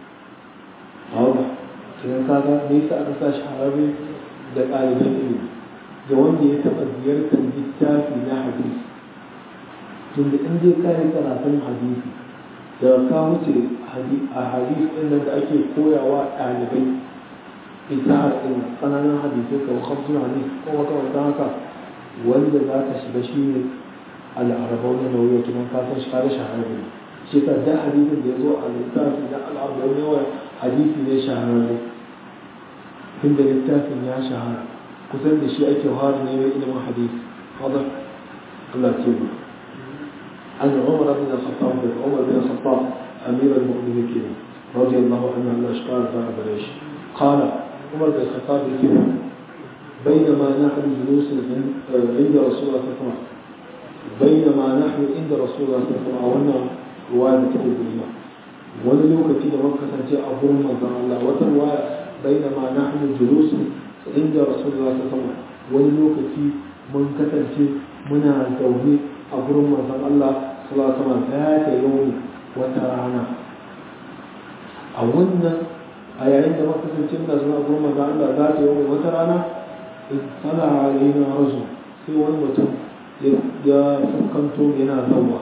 wadda sai kaga me yasa aka sa shahararre da ɗaliban ilimi da wanda ya taɓa ziyartar littafi na hadisi tunda in dai ka yi karatun hadisi da ka wuce a hadisi ɗin nan da ake koyawa ɗalibai ita ɗin tsananin hadisai kamar hamsin hadisi ko makamantan haka wanda za ka shiga shi ne al'arabau na nauyi tunan kasan shi kare shahararre shi ka da hadisin da ya zo a littafi na al'arabau na nauyi hadisi ne shahararre tunda littafin ya shahara kusan da shi ake fara neman ilimin hadisi wadda Allah ce mu an umar bin al-khattab da umar bin al-khattab amir al-mu'minin kenan radiyallahu anhu Allah shi kara da gare shi qala umar bin al-khattab yake بينما نحن جلوس عند رسول الله صلى الله عليه وسلم بينما نحن عند رسول الله صلى الله عليه وسلم وانا رواية تقول wani lokaci da muka kasance a gurin manzon Allah wata ruwaya bainama nahnu julus inda rasulullah sallallahu alaihi wasallam wani lokaci mun kasance muna zaune a gurin manzon Allah sallallahu alaihi wasallam ta yau wata rana a wannan a yayin da muka kasance muna zaune a gurin manzon Allah za ta yau wata rana in sala alaina rajul sai wani mutum ya fuskanto yana zawa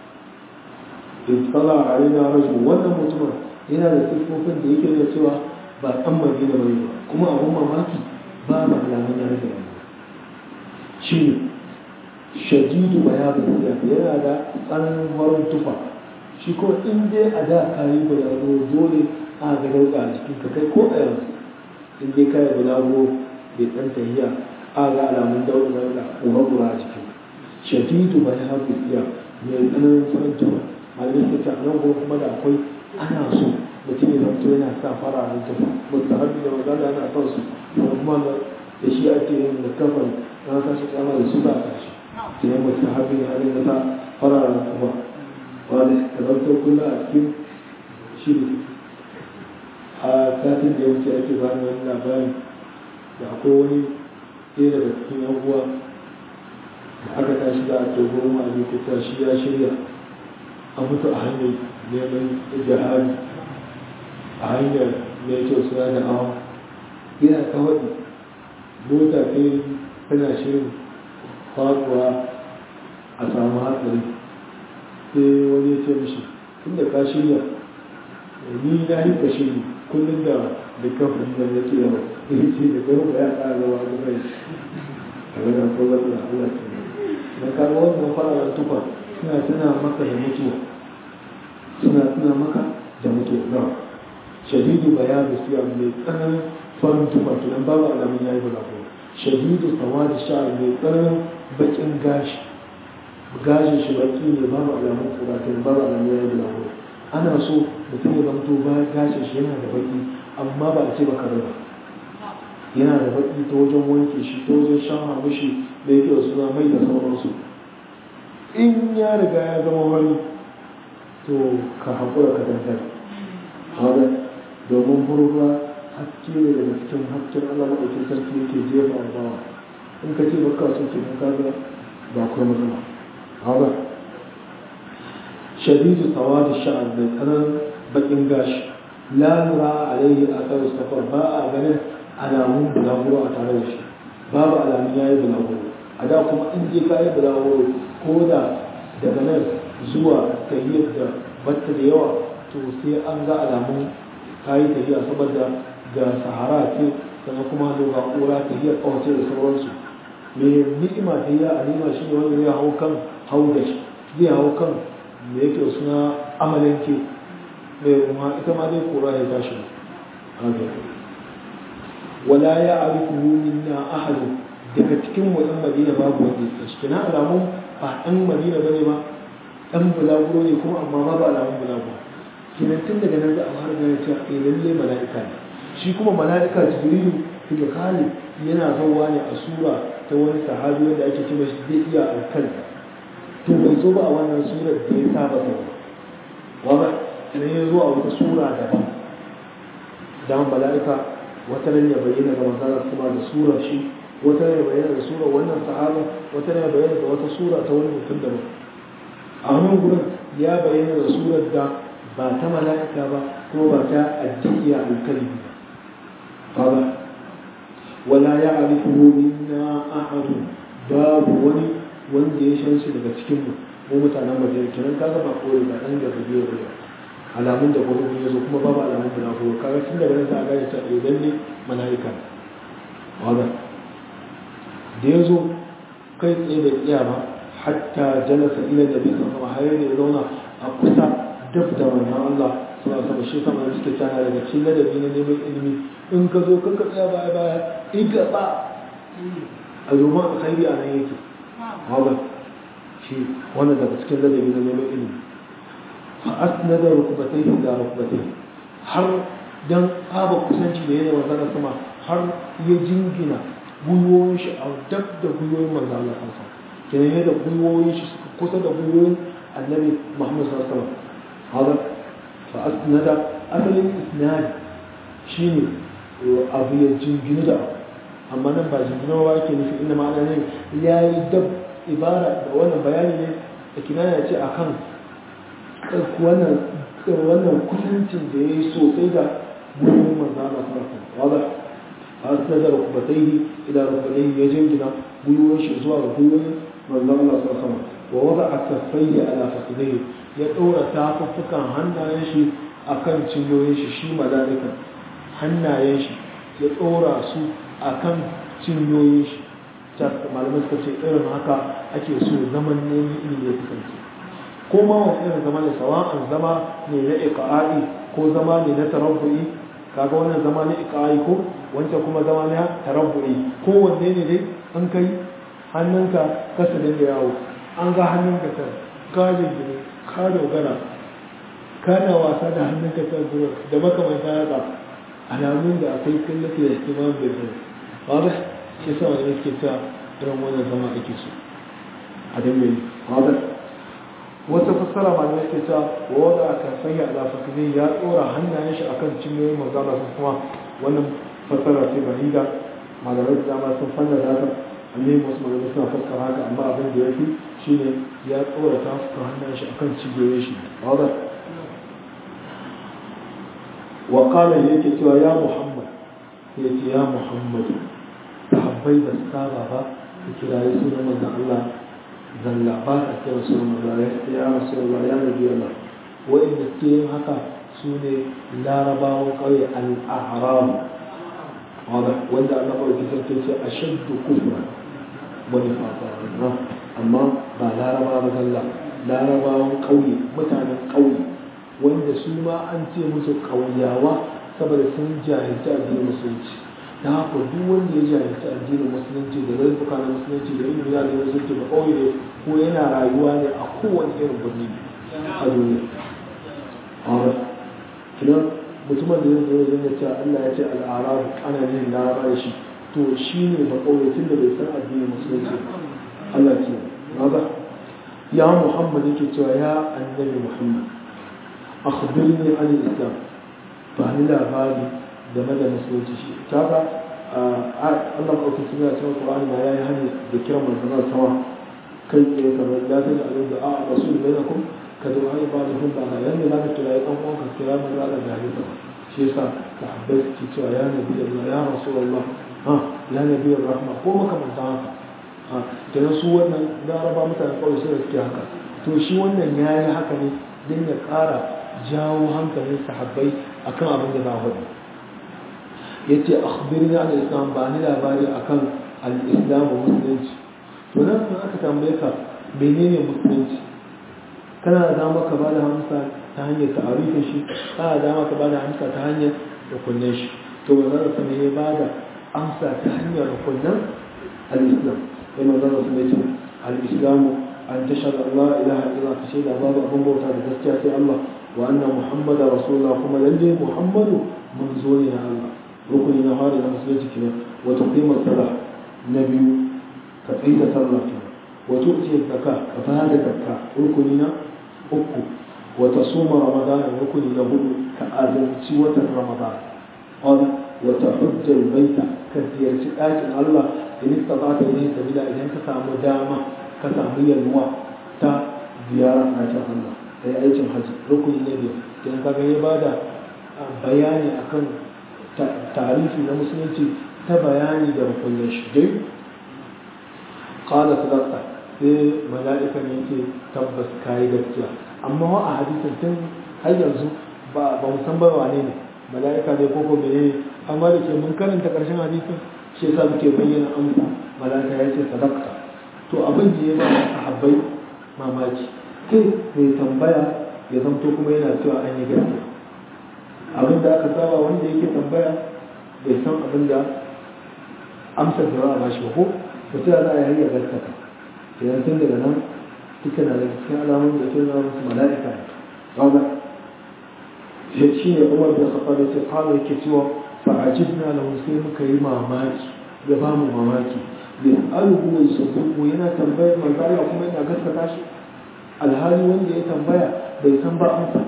اطلع علينا رجل wannan mutumin yana da siffofin da yake da cewa ba ɗan madina bane ba kuma abun mamaki ba ba alamun ya rage rayuwa shi ne shadidu bayanin siya yana da tsananin farin tufa shi ko in dai a da kayi bulaguro dole a ga dauka a cikin ka kai ko a yanzu in dai kayi bulaguro bai ɗan tahiya a ga alamun dauka da ƙura-ƙura a cikin shadidu bayanin siya mai tsananin farin tufa malamin ta nan ko kuma da akwai ana so mutum ya zanto yana sa fararen tufa mutum har da magana yana son su kuma da shi ake yin da kafan na kashi tsama da su ba a kashi sai mutum har da har da sa fararen tufa wani da zanto kula a cikin shiri a satin da ya wuce ake ba ni wani labari da akwai wani ɗaya daga cikin yan uwa da aka tashi da a togo ma a kuta shi ya shirya a mutu a hanyar neman jihari a hanyar mai kyau suna da awa yana kawai mota ce tana shirin faruwa a samu hatsari sai wani ya ce mishi tun da ka shirya ni na yi ka shiri kullum da da kafin da ya ce yawa ya ce da gaba ya ƙara zama ga mai a gana kowar da Allah ke na kawo wannan fararen tufa suna tuna maka da mutuwa suna tuna maka da mutuwa na shadidu bayanu siya mai tsananin farin tufa tunan babu alamun yayi bulago shadidu sawa da sha mai tsananin bakin gashi gashin shi baki ne babu alamun kura tunan babu alamun yayi bulago ana so mutum ya zamto ba gashin shi yana da baki amma ba a ce baka raba yana da baki ta wajen wanke shi ta wajen shan mishi da yake suna mai da sauransu in ya riga ya zama wani to ka haƙura ka dangar haɗa domin burba haske ne daga cikin hasken Allah maɗaukin sarki yake jefa a bawa in ka ce baka so ke nan kaga ba kuma matsala haɗa shadidu sawadi sha'an mai tsanan bakin gashi la nura alaihi athar safar ba a ganin alamun bulaguro a tare da shi babu alamun yayi bulaguro a da kuma in je kayi bulaguro ko da daga nan zuwa tahiyyar da batta da yawa to sai an ga alamun kayi tafiya saboda ga sahara ce sannan kuma da ga kura tahiyar kawace da sauransu me ni'ima ta yi a nima shi ne wanda zai hau kan hau da shi zai hau kan me yake suna amalanke mai kuma ita ma dai kura ya tashi wala ya arifu minna ahadu daga cikin wajen madina babu wanda ya shi kina alamun ba ɗan madina bane ba ɗan bulaguro ne kuma amma babu alamun bulaguro kenan tun daga nan za a fara gane cewa eh lalle mala'ika ne shi kuma mala'ika jibrilu fil khalid yana zauwa ne a sura ta wani sahabi wanda ake cewa shi zai iya alkal to bai zo ba a wannan surar da ya saba zauwa waba idan ya zo a wata sura daban dan mala'ika wata nan ya bayyana ga manzon kuma da surar shi wata nan ya bayyana da surar wannan sahaba wata nan ya bayyana da wata sura ta wani mutum daban a wannan gurin ya bayyana da surar da ba ta mala'ika ba kuma ba ta addiya alkalbi ba ba wala ya arifuhu minna ahadu babu wani wanda ya shan shi daga cikin mu mu mutanen madina kenan kaga ba kawai ba dan da biyo ba alamun da gurbin ya zo kuma babu alamun da ko kaga tun daga nan za a gane cewa idan ne mala'ika wanda da ya zo kai tsaye da iya ba hatta jalasa ila nabi sallallahu alaihi wasallam har ya zauna a kusa dab da wannan Allah suna sama shi sama da suke tana daga cikin ladabi na neman ilimi in ka zo kanka tsaya baya baya iga ba a domin alkhairi a nan yake hawa shi wannan daga cikin ladabi na neman ilimi fa asnada rukubatai da rukubatai har dan tsaba kusanci da yana manzana sama har ya jingina gwiwoyin shi a dab da gwiwoyin manzana Allah kansa kenan yadda gwiwoyin shi suka kusa da gwiwoyin annabi Muhammad sallallahu alaihi wasallam هذا فأسند أصل الإسناد شيني أبو يجنجن دا أما نبا جنجن وواكي في إنما أنا نين يا يدب إبارة وانا بياني لكن أنا أتي أكام وانا wannan kusancin da ya yi sosai da gurin manzana sarrafa wadda a sadar rukubatai ila rukubatai ya jingina gwiwoyin shi zuwa ga gwiwoyin manzana sarrafa wa wadda a kafai ala fasidai ya ɗora tafuffukan hannayen shi a kan cinyoyin shi shi mala'ika hannayen shi ya ɗora su a kan cinyoyin shi malamai suka ce irin haka ake so zaman neman ilimi ya kasance ko ma wani irin zama ne sawa'an zama ne na iqa'i ko zama ne na tarabbu'i kaga wannan zama na iqa'i ko wancan kuma zama na tarabbu'i ko wanne ne dai an kai hannunka kasa da yawo an ga hannunka ta kajin gine ka dogara kana wasa da hannunka ta zuwa da makamanta haka alamun da akwai kallata da kimar da zai wadda shi sa wani yake ta irin wannan zama ake so a dangane wadda wata fassara ma da yake ta wadda aka sanya ala fakizai ya tsora hannayen shi akan cinyoyin manzana sun kuma wannan fassara ce bahida malamai da dama sun fanna da haka annabi wasu malamai suna fassara haka amma abin da ya fi shine ya tsora ta fuka hannun shi akan cibiyoyin shi wadda wa kala yake cewa ya muhammad ya ce ya muhammad sahabbai ba su saba ba su kirayi sunan manzon Allah zalla ba a kira sunan manzon Allah ya rasu Allah ya nabi Allah wa'inda suke yin haka su ne larabawan ƙauye al-ahram wanda Allah ɓauki sarki ce a shaddu kufra wani fata amma ba laraba ba zalla larabawan ƙauye mutanen ƙauye wanda su ma an ce musu ƙauyawa saboda sun jahilci addinin musulunci da haka duk wanda ya jahilci addinin musulunci da zarfuka na musulunci da ilimin yadda musulunci ba ƙauye ne ko yana rayuwa ne a kowane irin birni a duniya kinan mutumin da zai zo zai ce Allah ya ce al'arabu ana yin laraba da shi to shi ne ba ƙauye tun da bai san addinin musulunci Allah ce maza ya Muhammad yake cewa ya annabi Muhammad akhbirni an islam ba ni labari game da musulunci shi ta ba Allah ba ku tsaya cikin Qur'ani ma yayi hani da kiran manzon sama kai tsaye kamar ya san da alim da a rasul bainakum ka zo ai ba da hun ba yanda za ka kira ɗan uwan ka kira mun za ka gari ba shi yasa sahabbai suke cewa ya nabi Allah ya rasulullah ha ya nabi rahma ko makamantan haka ha kenan su wannan laraba mutane kawai sai suke haka to shi wannan ya yi haka ne don ya ƙara jawo hankalin sahabbai akan abin da za a faɗi ya ce akhbirni al islam ba ni labari akan al islam musulunci to nan in aka tambaye ka menene musulunci kana da dama ka bada hamsa ta hanyar ta'arifin shi kana da dama ka bada hamsa ta hanyar rukunin shi to ba za ka ya bada amsa ta hanyar rukunin al islam sai manzon sun ce al islamu an tashhadu an la ilaha illa ta shaida babu abin bauta da gaskiya sai Allah wa anna muhammadar rasulullah kuma lalle muhammadu manzo ne na Allah rukuni na fara na musulunci kenan wa tuqimar salah na biyu ka tsaida sallah kenan wa tu'ti zakka ka bada zakka rukuni na uku wa tasuma ramadan rukuni na hudu ka azumci watan ramadan qala wa tahujja baita ka ziyarci ɗakin Allah in istata ilayhi sabila idan ka samu dama ka samu yalwa ta ziyarar ɗakin Allah sai aikin hajji rukuni na biyu idan ka ga ya bada bayani akan tarihi na musulunci ta bayani da rukunin shi dai kala sadaka sai mala'ikan yake tabbas kayi gaskiya amma wa a hadisin tun har yanzu ba ba mu san ba wane ne mala'ika ne koko mene ne amma da ke mun karanta karshen hadisin shi yasa muke bayyana amsa mala'ika ya ce sadaka to abin da ya ba sahabbai mamaki sai mai tambaya ya zamto kuma yana cewa an yi gaskiya abin da aka saba wanda yake tambaya bai san abin da amsar da ba a bashi ba ko mutum za a yi ya gaskata idan tun daga nan duka na daga cikin alamun da ke zama musu mala'ika ne kaga shi ne umar da kafa da ce kawai yake cewa fa'ajib na lahu sai muka yi mamaki ya ba mu mamaki da alubu mai sabuku yana tambayar manzala kuma yana gaskata shi alhali wanda ya tambaya bai san ba amsa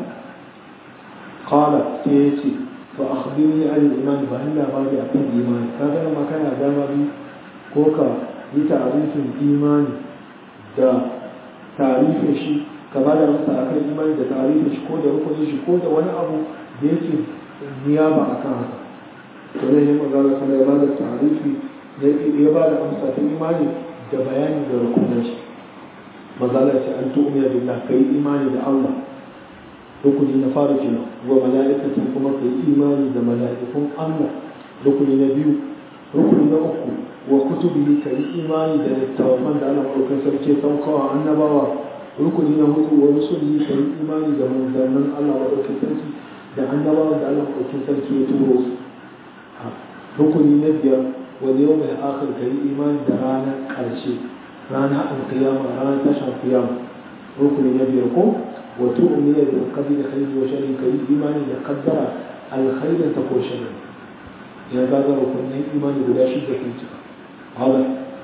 قال تيتي فأخبرني عن الإيمان بأن بعد أكون إيمان كذا ما كان دام بي كوكا بتعريف الإيمان دا تعريف شيء كما da masa akan imani da tarihin shi ko da rukunin shi ko da wani abu da yake niyaba akan haka to ne yin magana sana ya bada tarihi da ya bada amsa ta imani da bayani da rukunin shi mazala ce an tu'mina billah kai imani da Allah rukuni na fara kenan wa mala'ikatu kuma kai imani da mala'ikun Allah rukuni na biyu rukuni na uku wa kutubihi kai imani da littafan da Allah ɗaukar sarki saukawa annabawa rukuni na hudu wa rusulihi kai imani da manzannin Allah ɗaukar sarki da annabawa da Allah ɗaukar sarki ya turo su rukuni na biyar wa yau mai akhir kai imani da ranar ƙarshe ranar alkiyama ranar tashin kiyama rukuni na biyar ko وتؤمن بالقدر خير وشر كي إيمان يقدر الخير تكون شر يا هذا وكنا إيمان بلا شدة في هذا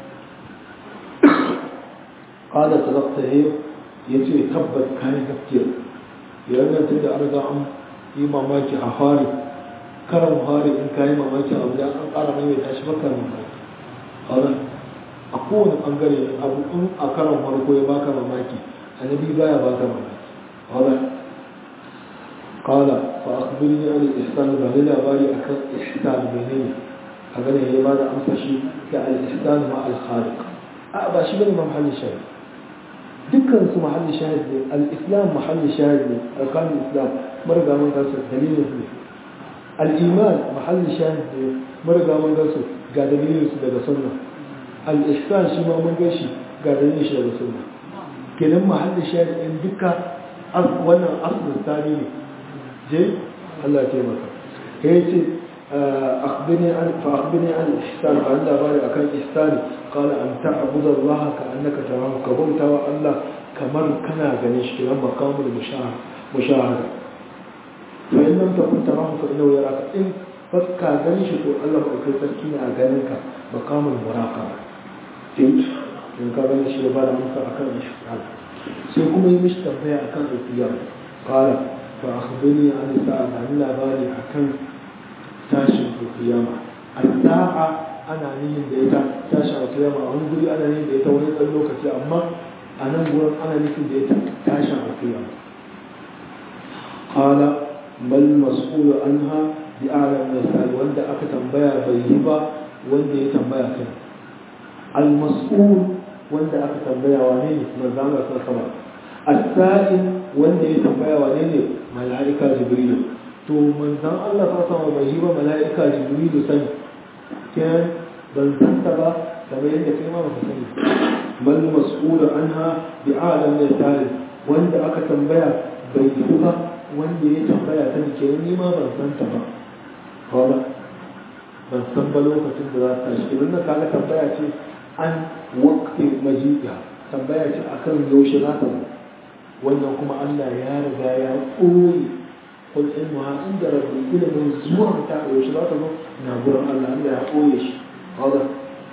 قال صدقت هي يتي تبت كان كثير لأن تدى أرجع أم إمام ماكي أخاري كرم هاري إن كان إمام ماكي أبدا أن أرى من يتعش بكر ماكي هذا أقول أنقري أبو أم أكرم مركو يباك ماكي النبي بايا باك ماكي واضح قال فأخبرني عن الإحسان بهذا باري أكثر إحسان بيني أقول هي ماذا أمسى شيء كالإحسان مع الخالق أبا شيء من محل الشاهد dukkan su mahalli shahid ne al-islam mahalli shahid ne alƙalin islam mariga mun gansu dalilin su ne al-iman mahalli shahid ne mariga mun gansu ga dalilin su daga sunna al-ihsan shi ma mun gashi ga dalilin shi daga sunna kenan mahalli shahid in duka wannan asirin tani ne je Allah ce maka ya ce أخبرني عن فأخبرني عن الإحسان فأنا باري أكن إحسان قال أن تعبد الله كأنك تراه كبرت الله كمر كنا غنيش كلام مقام المشاهد مشاهدة فإن لم تكن تراه فإنه يراك إن فكا غنيش تو الله أكل تركينا أغنيك مقام المراقبة تيج إن كان غنيش يبارا أمسا أكن إحسان سيكون يمش تنبيع أكن القيام قال فأخبرني عن الساعة عن الله باري أكن tashin alkiyama al-sa'a ana nihin da ita tashin alkiyama a wani guri ana nihin da ita wani ɗan lokaci amma a nan gurin ana nufin da ita tashin alƙiyama qala mal mas'ulu anha bi a'lam min wanda aka tambaya bai yi ba wanda ya tambaya kai al mas'ul wanda aka tambaya wane ne manzo Allah sallallahu alaihi as-sa'il wanda ya tambaya wane ne mala'ika jibril to manzon Allah sallallahu alaihi bai yi ba mala'ika jibril sani kenan ban san ta ba kamar yadda kai ma ba ka sani bal mas'ul anha bi a'lam min wanda aka tambaya bai yi ba wanda ya tambaya ta ke ni ma ban san ta ba kawai ban san ba lokacin da za ta shi wannan kaga tambaya ce an waqti majiya tambaya ce akan yaushe za ta zo wannan kuma Allah ya riga ya koyi kul ilmuha inda rabbi ilimin zuwa ta yaushe za ta zo na gurin Allah Allah ya koye shi kawai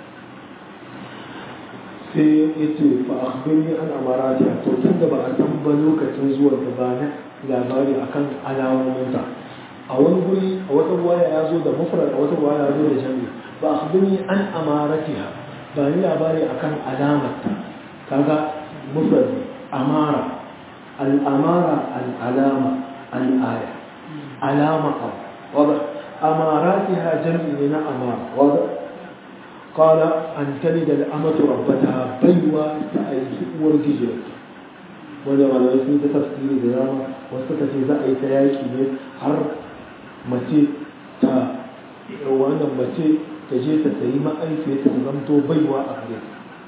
sai ya ce fa akhbirni an amarati to tunda ba a san ba lokacin zuwa ta ba na labari akan alamominta a wani guri a wata waya ya zo da mufrad a wata waya ya zo da jami ba akhbirni an amaratiha ba ni labari akan alamarta kaga mufrad amara al-amara al-alama al-aya alama abu wada amaratiha jam'i ne na amara wada قال أن تلد الأمة ربتها بيوة تأيي ورجيجة wanda malamai sun ta tafsiri da dama wasu suka ce za a yi ta yaki ne har mace ta wannan mace ta je ta sayi ma'aifiyar ta zamto baiwa a gare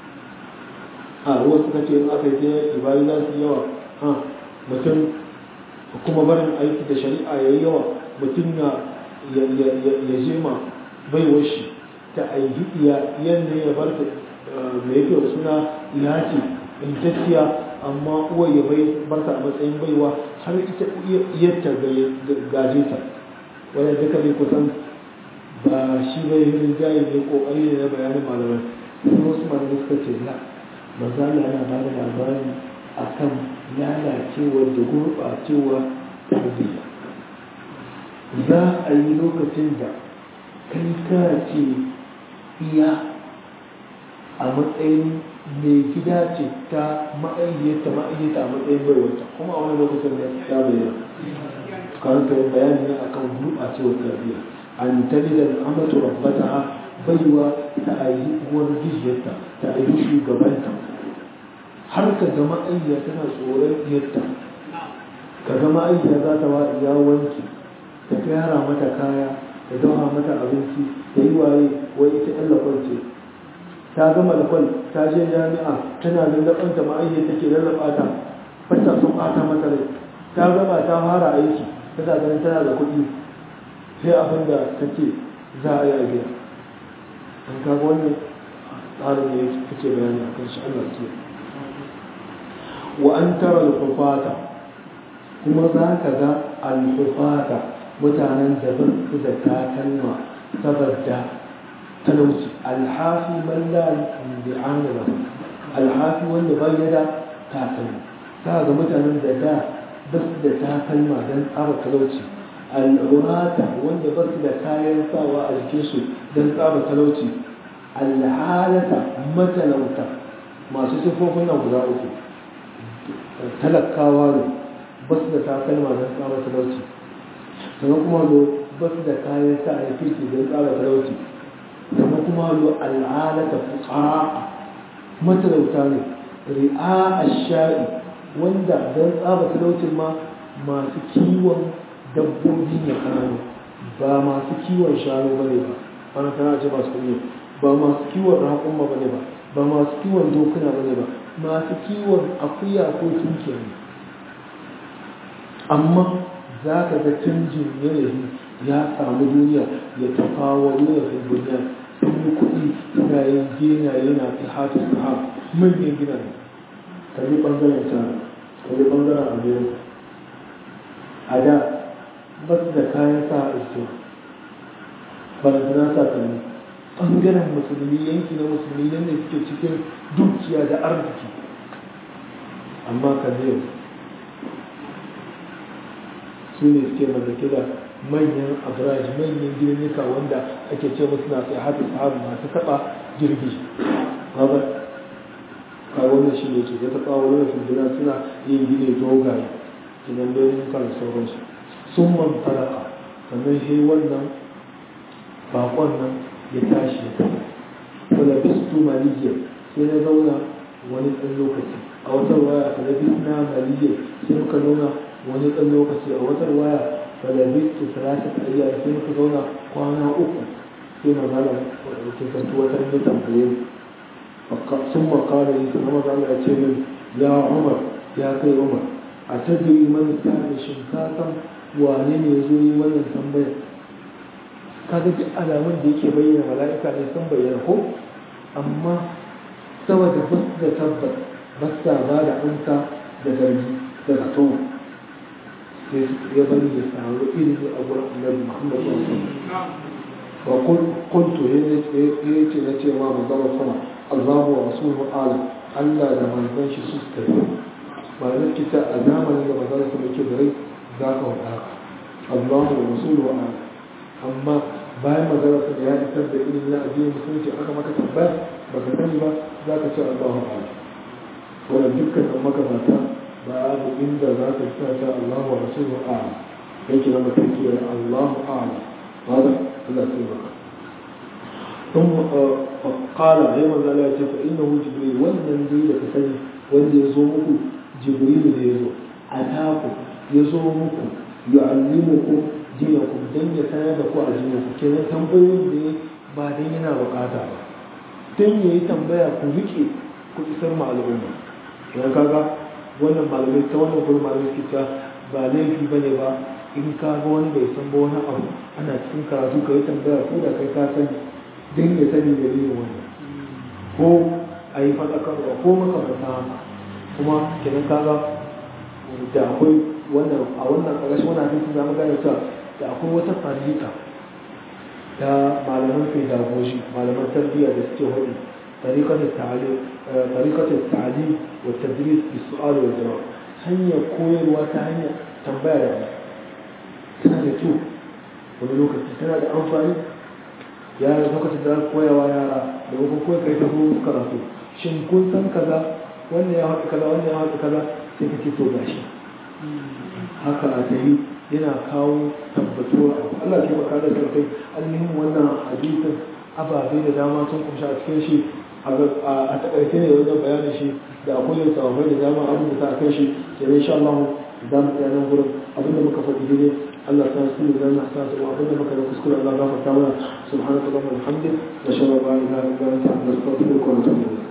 a wasu suka ce in aka yi ta yaki bayan za su yawa ha mutum kuma barin aiki da shari'a ya yi yawa mutum ya je ma baiwar shi ta aiki iya yadda ya bar ta mai yake suna iya ce intacciya amma uwa ya bai barta a matsayin baiwa har ita iyarta gaje ta wadda duka ne kusan ba shi bai hirin jayi ne kokari ne na bayanin malamai sun wasu malamai suka ce la maza yana ba da labari a kan lalacewar da gurɓacewa tarbiyya za a yi lokacin da kai ka ce iya a matsayin mai gida ce ta ma'ayyata ma'ayyata a matsayin baiwarta kuma a wani lokacin da ya bayyana karanta yin bayani ne akan gurɓacewar tarbiyya an tali da amatu rabbata baiwa ta ayi uwar gijiyarta ta ayi shugabanta har ka ga ma'ayya tana tsoron yadda ka ga ma'ayya za ta wa iya wanki ta gyara mata kaya ta dawa mata abinci ta yi waye wai ita ɗan lakwance ta gama lakwal ta je jami'a tana lallabanta ma'ayyar take lallaba ta fata sun ɓata mata rai ta gama ta fara aiki tana ganin tana da kuɗi sai abin da ta ce za a yi a gida an kaga wannan tsarin ne kake bayani a kan shi Allah ce wa an tara al kuma za ka ga al-hufata mutanen da ba su da takalma saboda talauci alhafi man la bi'ana lahu alhafi wanda bai da takalma ta ga mutanen da da ba su da takalma don tsara talauci al'urata wanda ba su da kayan sawa a jikinsu don tsara talauci alhalata matalauta masu sifofin nan guda uku talakawa ne ba su da takalma don tsara talauci sannan kuma ba su da kayan sa a kirki don tsara talauci kuma kuma lo al'alata fuqa'a matalauta ne ri'a ash-sha'i wanda don tsaba talaucin ma masu kiwon dabbobi ne kananu ba masu kiwon shanu bane ba wannan tana ce masu kuɗi ba masu kiwon raƙumma bane ba ba masu kiwon dokuna bane ba masu kiwon akuya ko tunkiya ne amma za ka ga canjin yanayi ya samu duniya ya tafawa duniya fi duniya sun yi kuɗi suna yin gina yana fi hatu su ha manyan gina ne kalli ɓangaren china kalli ɓangaren america a da ba su da kayan sa a iso balantana sa kalli ɓangaren musulmi yanki na musulmi yadda suke cikin dukiya da arziki amma kalli yau su ne suke mallake da manyan abraj manyan girnika wanda ake ce musu na sai hatu sahabu masu taba girgi kaga ka wannan shi ne ce ya taɓa wani filbina suna yin gine dogaye kinan domin kan sauransu sun man talaka sannan shi wannan bakon nan ya tashi ya tafi wala bistu maliyya sai na zauna wani ɗan lokaci a wata waya wala bisna maliyya sai muka zauna wani ɗan lokaci a wata waya wala bistu salasat ayyam sai muka zauna kwana uku sai magana ke kantu wata ne tambaye sun makara yi sun zama zama ya ce min ya umar ya kai umar a tajiri mani ta da shinkasan wane ne ya zo yi wannan tambayar kaga duk alamun da yake bayyana mala'ika ne sun bayyana ko amma saboda ba su da tabbas ba sa ba da amsa da zargi da zato sai ya bari ya samu ilimi a gurin annabi muhammad sallallahu alaihi wasallam wa kuntu ya ce na cewa manzon sama Allahu wa rasuluhu alam Allah da manzon shi su suka yi ba da kita a zamanin da manzon sama yake da rai za ka wada Allahu wa rasuluhu alam amma bayan magana sa ya isar da ilimin na addinin musulunci aka maka tambaya baka sani ba za ka ce Allahu alam wannan dukkan nan magabata babu inda za ka sa ta Allahu wa rasuluhu alam yake na mutum ke Allahu alam هذا لا سيبك ثم قال أيضا لا فإنه جبريل والنبي لكسني wanda ya zo muku jibrilu da ya zo ataku ya zo muku yu'allimukum dinakum dan ya sanar da ku a dinaku kenan tambayoyin da ya ba dan yana bukata ba dan yayi tambaya ku rike ku isar ma al'umma dan kaga wannan malamai ta wannan gurin malamai suke ba laifi bane ba in ka ga wani bai san ba wani abu ana cikin karatu ka yi tambaya ko da kai ka sani don ya sani da yin wannan ko a yi faɗakarwa ko makamanta haka kuma kenan ka ga da akwai wannan a wannan ƙarƙashin wannan hadisi za mu gane cewa da akwai wata farika ta malaman pedagogy malaman tarbiyya da suke hudu طريقة التعليم طريقة التعليم والتدريس بالسؤال والجواب hanyar koyarwa ta hanyar tambaya da tana da kyau wani lokaci tana da amfani yara lokacin da koyawa yara da kuma koya kai ta horo karatu shin kun san kaza wannan ya haɗu kaza wannan ya haɗu kaza sai ka ce to gashi haka a tayi yana kawo tabbatuwa abu Allah ke baka da sarkai ainihin wannan hadisin ababe da dama sun kumshi a cikin shi a takaice ne wajen bayanin shi da akwai yin sababai da dama abin da ta kai shi ke insha Allah za mu tsaya nan gurin abinda muka faɗi daidai Allah ta su da na sa su abinda muka da kuskure Allah za mu ta mana subhanaka allahumma wa bihamdik wa shalla la ilaha illa anta astaghfiruka wa atubu ilayk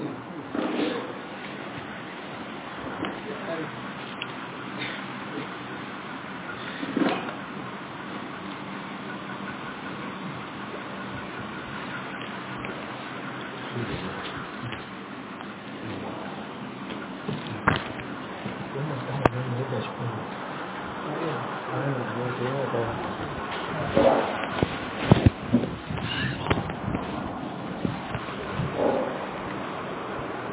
Thank you.